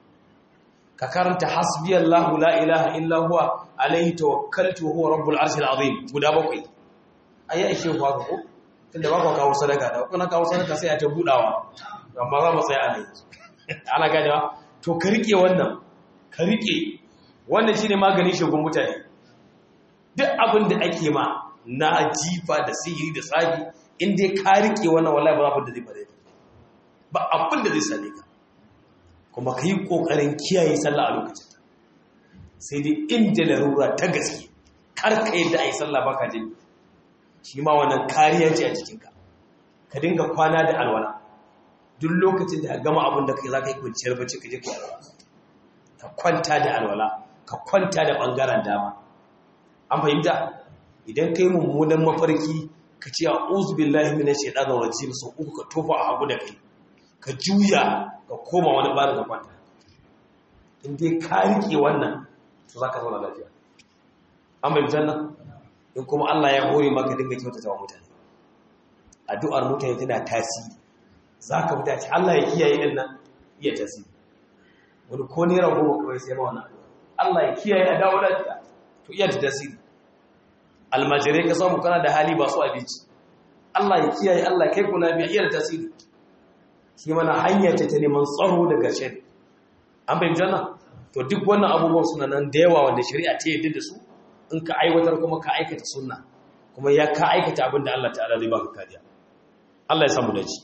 [SPEAKER 1] ka karanta hasbiyallahu la ilaha illa huwa alaihi tawakkaltu huwa rabbul arshil azim guda bakwai ayi ashe ku haka ko tunda ba ku kawo sadaka da kuna kawo sadaka sai a ta budawa amma za mu tsaya a nan ana ganewa to ka rike wannan ka rike wannan shine maganin shagun mutane duk abin da ake ma na jifa da sihiri da tsafi in dai ka rike wannan wallahi ba abin da zai fare ba abin da zai same ka kuma ka yi ƙoƙarin kiyaye sallah a lokacin sai dai inda larura ta gaske kar ka yadda a yi sallah baka jin shi ma wannan kariya ce a jikinka ka dinga kwana da alwala duk lokacin da gama abin da kai za ka yi kwanciyar bacci ka je ka alwala ka kwanta da alwala ka kwanta da ɓangaren dama an fahimta idan kai mummunan mafarki ka ce a uzubillahi minash shaitanir rajim sau uku ka tofa a hagu da kai ka juya ka koma wani ɓarin ka kwanta in dai ka riƙe wannan to za ka zauna lafiya an bai jannan in kuma Allah ya hore maka dinga kyautata wa mutane addu'ar mutane tana tasiri za ka fita ce Allah ya kiyaye din nan iya tasiri wani ko naira goma kawai sai ma wannan Allah ya kiyaye a dawo lafiya to iya ta tasiri almajirai ka samu kana da hali ba su abinci Allah ya kiyaye Allah kai ku lafiya iya da tasiri shi mana hanya ce ta neman tsaro daga shari an bai janna to duk wannan abubuwan suna nan da yawa wanda shari'a ta yadda da su in ka aiwatar kuma ka aikata sunna kuma ya ka aikata abin da Allah ta'ala zai baka kariya Allah ya samu dace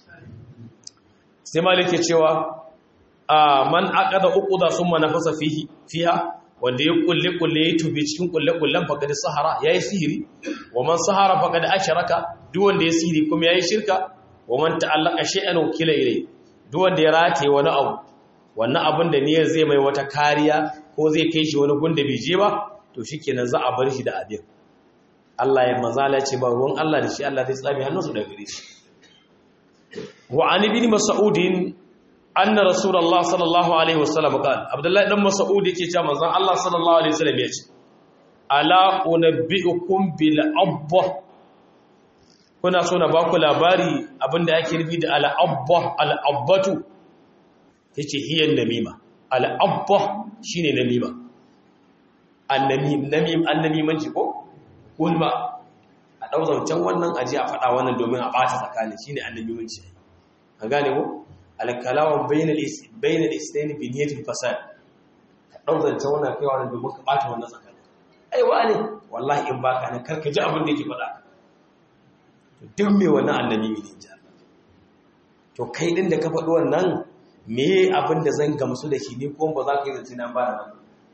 [SPEAKER 1] sai malik ya cewa man aqada uquda summa nafasa fihi fiha wanda ya kulle kulle ya tubi cikin kulle kullen faqad sahara yayi sihiri wa man sahara faqad ashraka duk wanda ya sihiri kuma yayi shirka wa man ta'allaka shay'an wakila ilay duk wanda ya rataye wani abu wannan abin da niyyar zai mai wata kariya ko zai kai shi wani gunda bai je ba to shikenan za a bar shi da abin Allah ya mazala ce ba ruwan Allah da shi Allah zai tsami hannunsu daga gare shi wa an ibn mas'ud anna rasulullah sallallahu alaihi wasallam qala abdullahi dan mas'ud yake cewa manzon Allah sallallahu alaihi wasallam yace ala unabbiukum bil abba kuna so na ba ku labari abinda ake nufi da al'abba al'abbatu ya ce hiyan namima al'abba shi ne namima annamimanci ko gulma a ɗauzancen wannan aji a faɗa wannan domin a ɓata tsakani shi ne annamimanci a gane ko alkalawan bayanar islaini biniyatin fasad ka ɗauzancen wannan kai wannan domin ka ɓata wannan tsakani aiwa ne wallahi in baka ne karka ji abin da yake faɗa duk mai wannan annabi ne ja to kai din da ka faɗi wannan me abin da zan gamsu da shi ne ko ba za ka yi zance nan ba da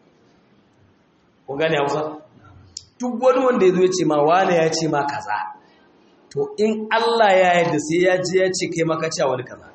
[SPEAKER 1] ko gane hausa duk wani wanda ya zo ya ce ma wane ya ce ma kaza to in Allah ya yarda sai ya je ya ce kai maka cewa wani kaza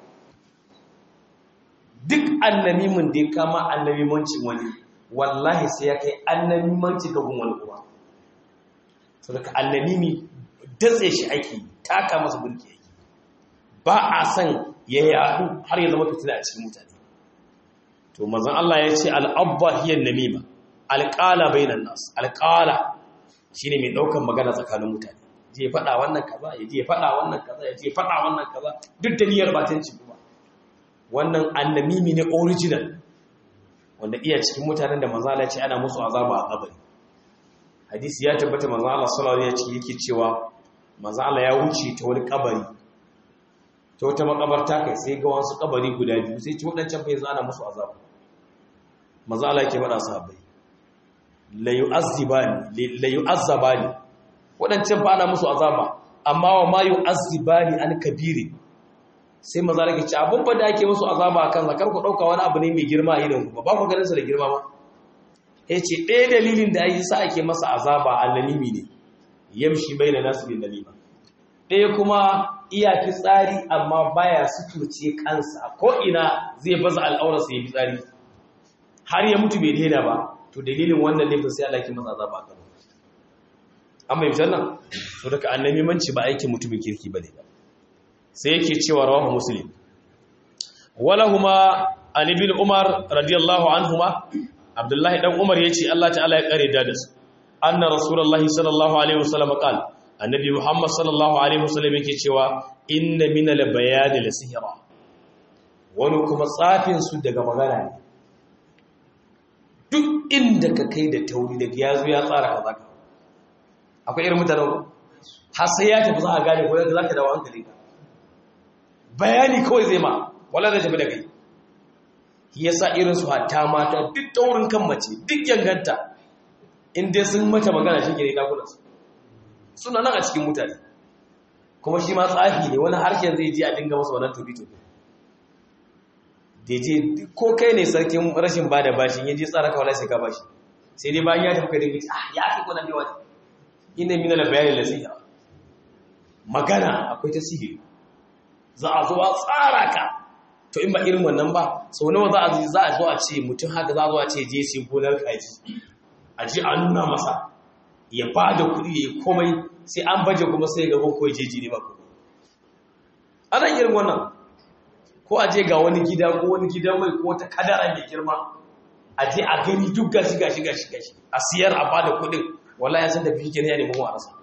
[SPEAKER 1] duk annamimin da ya kama annamimancin wani wallahi sai ya kai annamimanci ga gun wani kuma saboda annamimi datse shi ake taka masa bulki ake ba a san ya yadu har ya zama fitina a cikin mutane to manzon Allah ya ce al'abba hiya namima alqala bainan nas alqala shine mai daukan magana tsakanin mutane je faɗa wannan kaza ya je faɗa wannan kaza ya je faɗa wannan kaza duk da niyyar batanci kuma wannan annamimi ne original wanda iya cikin mutanen da manzon Allah ya ce ana musu azaba a kabari hadisi ya tabbata manzo Allah sallallahu alaihi wasallam yake cewa manzo Allah ya wuce ta wani kabari ta wata makabarta kai sai ga wasu kabari guda biyu sai ci wadancan fa yanzu ana musu azaba manzo Allah yake faɗa sahabbai la yu'azzibani la yu'azzabani wadancan fa ana musu azaba amma wa ma yu'azzibani an kabiri sai maza rake ci abun ba da ake musu azaba akan zakar ku dauka wani abu ne mai girma a idan ku ba ku ganin sa da girma ba yace ɗaya dalilin da ayi sa ake masa azaba annalimi ne yamshi baina nasu bin nalima ɗaya kuma iya tsari amma baya suturce kansa ko ina zai baza al'aurarsa ya tsari har ya mutu bai daina ba to dalilin wannan laifin sai Allah ke masa azaba akan amma yi nan to daga annabi manci ba aikin mutumin kirki bane ba sai yake cewa rawahu muslim walahuma an ibn umar radiyallahu anhuma abdullahi dan umar yace Allah ta'ala ya kare da su anna rasulullahi sallallahu alaihi wasallam qala annabi muhammad sallallahu alaihi wasallam yake cewa inna min al-bayan la wani kuma tsafin su daga magana ne duk inda ka kai da tauri daga yazo ya tsara kaza ka akwai irin mutanen har sai ya tafi za a gane ko yadda zaka dawo hankali ka bayani kawai zai ma wala zai tafi da kai yasa irin su hatta mata duk taurin kan mace duk yanganta in dai sun mata magana shi ke ne dakunansu suna nan a cikin mutane kuma shi ma tsafi ne wani harshen zai ji a dinga masa wannan tobi-tobi da je ko kai ne sarkin rashin ba da bashin ya je tsara kawai sai ka bashi sai dai bayan ya tafi kai dinga ah ya fi kunan da wani ina mina da bayanin da sai magana akwai ta sihiri za a zo a tsara ka to in ba irin wannan ba sau nawa za a za a zo a ce mutum haka za a zo a ce je sai gonar kaji a ji a nuna masa ya ba da kuɗi ya yi komai sai an baje kuma sai ga ko ya jeji ne ba kuma ana irin wannan ko a je ga wani gida ko wani gidan mai ko ta kadara mai girma a je a gani duk gashi gashi gashi gashi a siyar a bada kuɗin wallahi ya san da fike ne ya nemi a rasa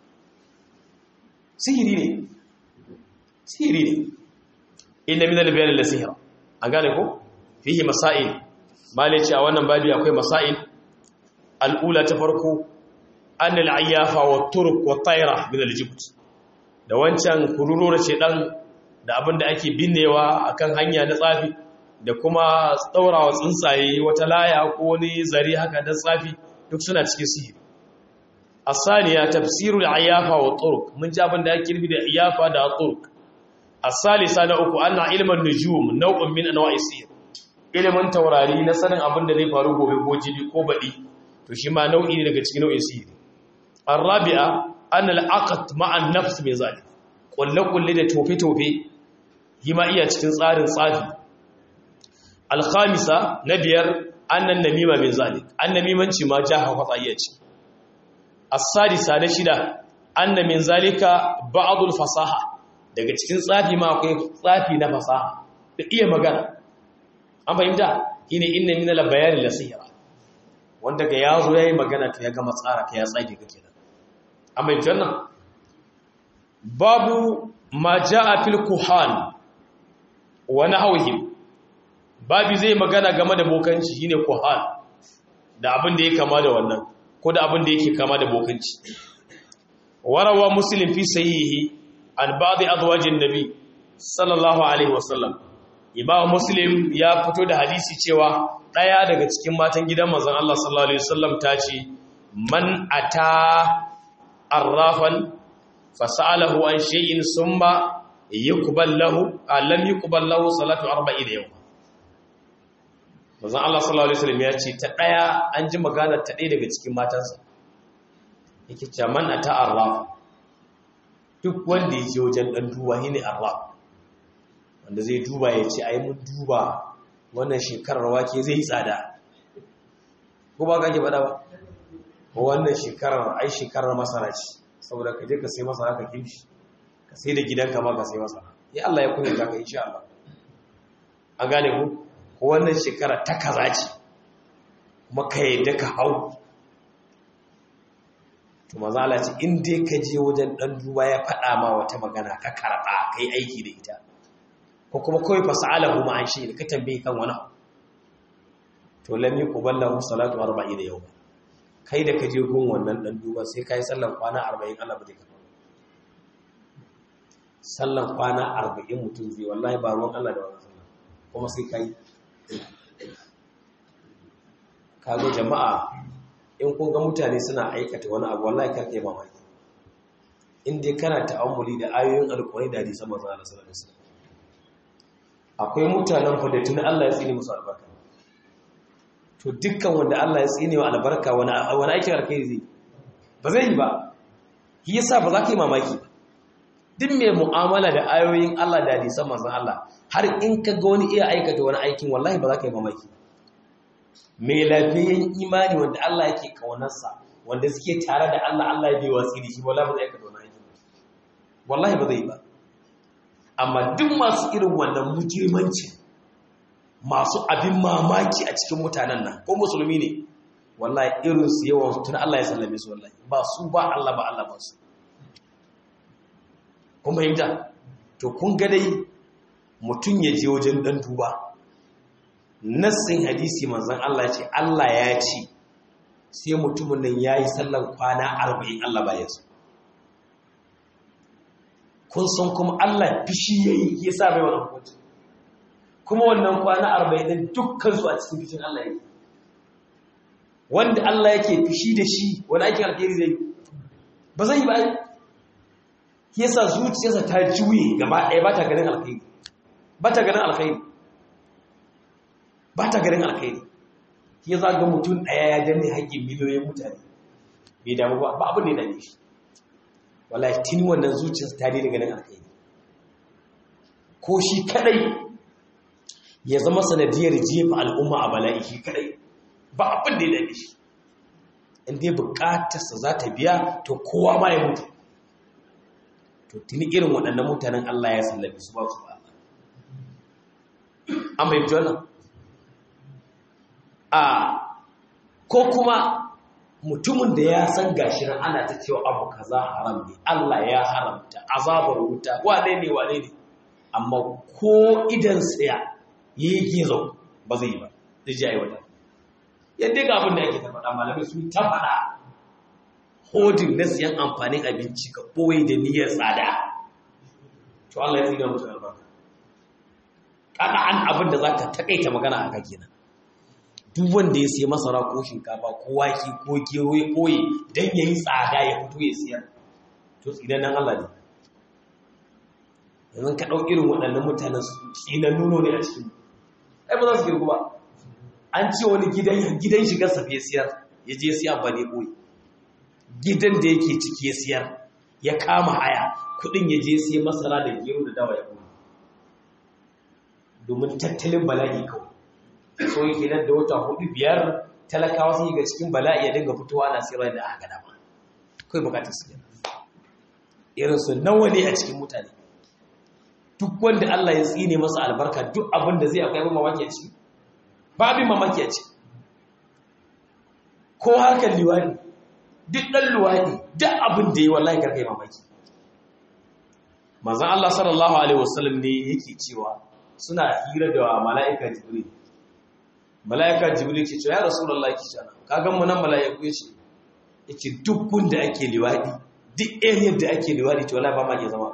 [SPEAKER 1] sihiri ne sihiri ne inna min al-bayan la sihra an gane ko fihi masail malaci a wannan babi akwai masail al'ula ta farko an al'ayyafa wa turk wa tsaira min aljibt da wancan kururo ce dan da abin da ake binnewa akan hanya na tsafi da kuma tsaurawa tsuntsaye wata laya ko wani zari haka da tsafi duk suna cikin sihiri asaniya tafsirul ayyafa wa turk mun ji abin da ake nufi da ayyafa da turk asalisa na uku anna ilman nujum nau'un min anwa'i sihir ilimin taurari na sanin abin da zai faru gobe ko jibi ko baɗi to shi ma nau'i ne daga cikin nau'in sihiri arabi'a an al'aqat ma'an nafs mai zalik kulle-kulle da tofe-tofe yi ma iya cikin tsarin tsafi alkhamisa na biyar annan namima mai zalik an namimanci ma jaha kwatsa iya ce as-sadisa na shida anna min zalika ba'dul fasaha daga cikin tsafi ma akwai tsafi na fasaha da iya magana an fahimta shine inna min al-bayani la sihra wanda ga yazo yayi magana to ya gama tsara ka ya tsage kake nan amma janna babu ma jaa fil kuhan wa nahwihim babu zai magana game da bokanci shine kuhan da abin da ya kama da wannan ko da abin da yake kama da bokanci warawa muslim fi sahihi an ba'd azwajin nabi sallallahu alaihi wasallam imam muslim ya fito da hadisi cewa ɗaya daga cikin matan gidan manzon Allah sallallahu alaihi wasallam ta ce man ata arrafan fasalahu an shay'in summa yuqbal lahu lam yuqbal lahu salatu 40 yawm manzon Allah sallallahu alaihi wasallam ya ce ta ɗaya an ji magana ta ɗaya daga cikin matansa yake cewa man ata arraf duk wanda ya je wajen dan duba shine arraf wanda zai duba ya ce ai mun duba wannan shekarar wake zai yi tsada ko ba kake faɗa ba wannan shekarar ai shekarar masara ce saboda ka je ka sai masara ka kimshi ka sai da gidanka ma ka sai masara ya Allah ya kunyata ka insha Allah an gane ku ko wannan shekara ta kaza ce kuma ka yadda ka hau to maza Allah ce in dai ka je wajen dan duba ya faɗa ma wata magana ka karɓa kai aiki da ita ko kuma kawai fasa'alahu ma an shi ka tambaye kan wani to lam yuqbal lahu salatu 40 yawma kai da ka je gun wannan ɗan duba sai ka yi sallan kwana arba'in Allah ba zai karɓa sallan kwana arba'in mutum zai wallahi ba ruwan Allah da wannan sallan kuma sai ka yi kago jama'a in kun ga mutane suna aikata wani abu wallahi kar kai mamaki in dai kana ta'ammuli da ayoyin alƙur'ani da hadisan manzon Allah sallallahu alaihi wasallam akwai mutanen fa da tuni Allah ya tsine musu albarka to dukkan wanda Allah ya tsine wa albarka wani wani aikin alkhairi zai ba zai yi ba shi yasa ba za ka yi mamaki duk mai mu'amala da ayoyin Allah da hadisan manzon Allah har in ka ga wani iya aikata wani aikin wallahi ba za ka yi mamaki mai lafiyayyen imani wanda Allah yake kaunarsa wanda suke tare da Allah Allah ya bai watsi da shi wallahi ba zai aikata wani aikin wallahi ba zai yi ba amma duk masu irin wannan mujirmanci masu abin mamaki a cikin mutanen nan ko musulmi ne wallahi irin su yawan tun Allah ya sallame su wallahi ba su ba Allah ba Allah ba su kun fahimta to kun ga dai mutum ya je wajen dan duba nassin hadisi manzon Allah ya ce Allah ya ce sai mutumin nan yayi sallan kwana 40 Allah ba ya so kun san kuma Allah fishi yayi ya sa mai wannan hukunci kuma wannan kwana 40 din dukkan su a cikin fishin Allah yake wanda Allah yake fishi da shi wani aikin alheri zai ba zai ba yasa zuciyarsa ta juye gaba ɗaya ba ta ganin alheri ba ta ganin alheri ba ta ganin alheri ya za ga mutum ɗaya ya danne haƙƙin miliyoyin mutane bai damu ba ba abin da ya dame shi wallahi tuni wannan zuciyarsa ta daina ganin alkhairi ko shi kadai ya zama sanadiyar jefa al'umma a bala'i shi kadai ba abin da ya dame shi in dai bukatarsa za ta biya to kowa ma ya mutu to tuni irin waɗannan mutanen Allah ya sallabe su ba su ba an bai wannan a ko kuma mutumin da ya san gashi nan ana ta cewa abu kaza haram ne Allah ya haramta azabar wuta wane ne wane ne amma ko idan tsaya yi gizo ba zai yi ba zai ji aiwata yadda ga abin da ake ta faɗa malamai sun ta faɗa hodin na siyan amfanin abinci ka ɓoye da niyyar tsada to Allah ya tsina musu albarka kada an abin da za ka taƙaita magana a kenan duk wanda ya siya masara ko shinkafa ko wake ko gero ya koyi don ya yi tsada ya fito ya siyar to tsinan nan Allah ne yanzu ka ɗau irin waɗannan mutanen tsinan nuno ne a cikin ai ba za su girgu ba an ce wani gidan gidan shigar sa ya siyar ya je siya ba ne koyi gidan da yake ciki ya siyar ya kama haya kuɗin ya je siya masara da gero da dawa ya koyi domin tattalin bala'i kawai so yake nan da wata hudu biyar talakawa sun yi ga cikin bala'i ya dinga fitowa na sirar da aka dama kai bukatar su yana irin su nawa ne a cikin mutane duk wanda Allah ya tsine masa albarka duk abin da zai akwai abin mamaki a ciki ba abin mamaki a ciki ko harkar liwani duk ɗan luwani duk abin da yi wallahi karkai mamaki manzan Allah sallallahu alaihi wasallam ne yake cewa suna hira da mala'ika jibril mala'ika jibril ke ce ya rasulullah ke ce ka gan mu nan mala'iku ya ce yace duk gunda ake liwadi duk area da ake liwadi to wallahi ba ma ke zama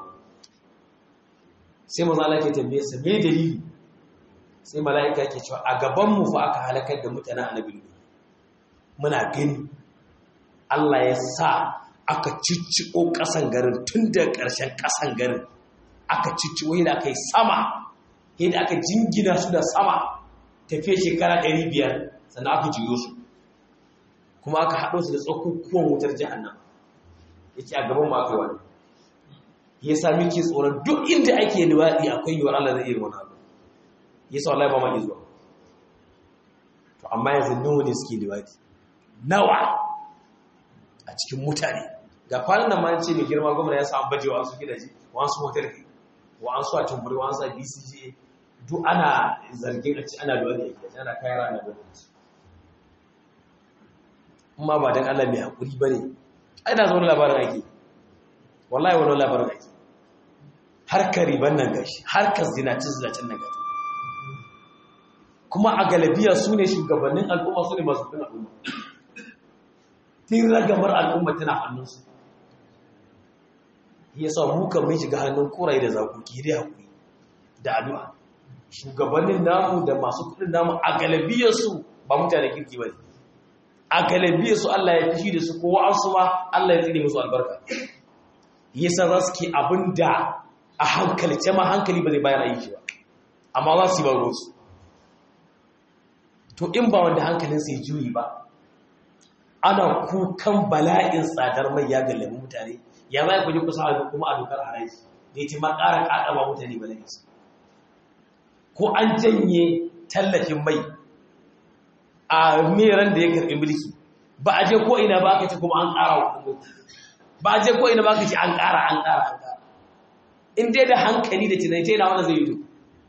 [SPEAKER 1] sai manzo Allah ke tambaye sa me dalili sai mala'ika ke cewa a gaban mu fa aka halakar da mutanen annabi muna gani Allah ya sa aka cicciko kasan garin tun da ƙarshen kasan garin aka cicciko yadda aka yi sama yadda aka jingina su da sama tafiye shekara 500 sannan aka jiyo su kuma aka haɗo su da tsakukuwan wutar jihannan ya ce a gaban mu aka wani ya sami ke tsoron duk inda ake liwaɗi akwai yiwuwar Allah zai iya wani abu ya sa wallahi ba ma zuwa to amma yanzu nawa ne suke liwaɗi nawa a cikin mutane ga kwanan nan ma ce mai girma gwamna ya samu bajewa wasu gidaje wasu hotel wa'ansu a tumburi wa'ansu a bcg duk ana zargin a ci ana lura da yake ana kayan ana lura da su amma ba don allah mai haƙuri ba ne ai na zaune labarin ake wallahi wani labarin ake harkar riban nan gashi harkar zinacin zinacin nan gashi kuma a galabiya su ne shugabannin al'umma su ne masu fin al'umma tun ragamar al'umma tana hannunsu ya sa mu kan mun shiga hannun koraye da zakoki dai hakuri da addu'a shugabannin namu da masu kudin namu a galibiyarsu ba mutane kirki ba a galibiyarsu Allah ya fishi da su ko wa'ansu ma Allah ya tsine musu albarka yasa za su ke abin da a hankalce ma hankali ba zai bayar aiki ba amma za su yi baro su to in ba wanda hankalinsa ya juyi ba ana kukan bala'in tsadar mai ya gallabi mutane ya za ku ji kusa a kuma a dokar haraji da ya ce ma ƙara ƙaƙaba mutane bala'insa ko an janye tallafin mai a meran da ya karɓi mulki ba a je ko ina ba ka ce kuma an ƙara wa ba a je ko ina ba ka ce an ƙara an ƙara an ƙara in dai da hankali da tunai ta yana wanda zai yi to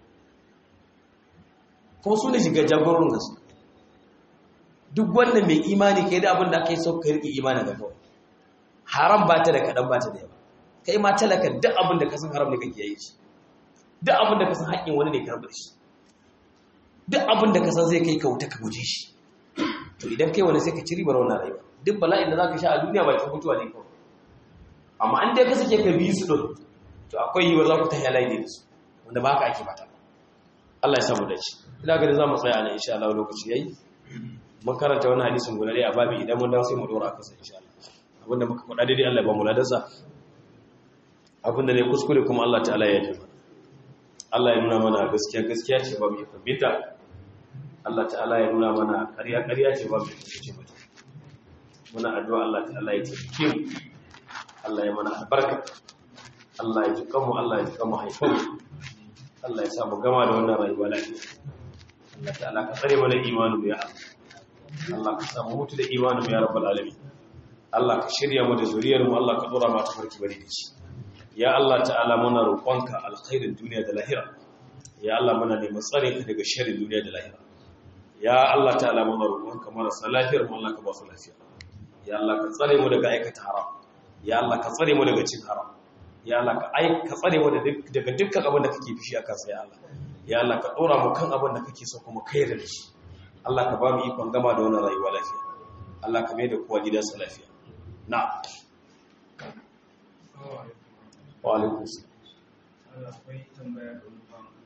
[SPEAKER 1] kuma su ne shiga jagorin gasu duk wannan mai imani kai da abin da aka yi sau ka riƙe imanin ga kawai haram ba ta da kaɗan ba ta da yawa kai ma talaka duk abin da ka san haram ne kake yi shi duk abin da ka san haƙƙin wani ne ka rabu da shi duk abin da ka san zai kai ka wuta ka guje shi to idan kai wani sai ka ci ribar wannan rayuwa duk bala'in da za ka sha a duniya ba ta mutuwa ne kawai amma an dai ka sake ka biyu su ɗin to akwai yiwuwar za ku ta halaye ne da su wanda ba ka ake fata Allah ya samu dace ina ganin za mu tsaya a nan insha Allah lokaci yayi mun karanta wani hadisin guda dai a babi idan mun dawo sai mu dora kansa insha Allah abinda muka faɗa daidai Allah ya ba mu ladansa abinda ne kuskure kuma Allah ta'ala ya yi Allah ya nuna mana gaskiya gaskiya ce ba mu yi fahimta Allah ta'ala ya nuna mana ƙarya ƙarya ce ba mu yi fahimta mata muna addu'a Allah ta'ala ya taimake mu Allah ya mana albarka Allah ya ji kanmu Allah ya ji kanmu haifar Allah ya sa mu gama da wannan rayuwa lafiya Allah ta'ala ka tsare mana imanin ya Allah Allah ka samu mutu da imanin ya rabbal alamin Allah ka shirya mu da zuriyar mu Allah ka dora mu ta farki bari da shi ya Allah ta'ala muna roƙonka alkhairin duniya da lahira ya Allah muna neman tsare ka daga sharrin duniya da lahira ya Allah ta'ala muna roƙonka marasa lafiyar mu Allah ka ba su lafiya ya Allah ka tsare mu daga aikata haram ya Allah ka tsare mu daga cin haram ya Allah ka ai ka tsare mu daga dukkan abin da kake fishi akan sa ya Allah ya Allah ka dora mu kan abin da kake so kuma kai da shi Allah ka ba mu ikon gama da wannan rayuwa lafiya Allah ka mai da kowa gidansa lafiya na'am wa alaikum salam
[SPEAKER 2] Allah akwai tambaya da wani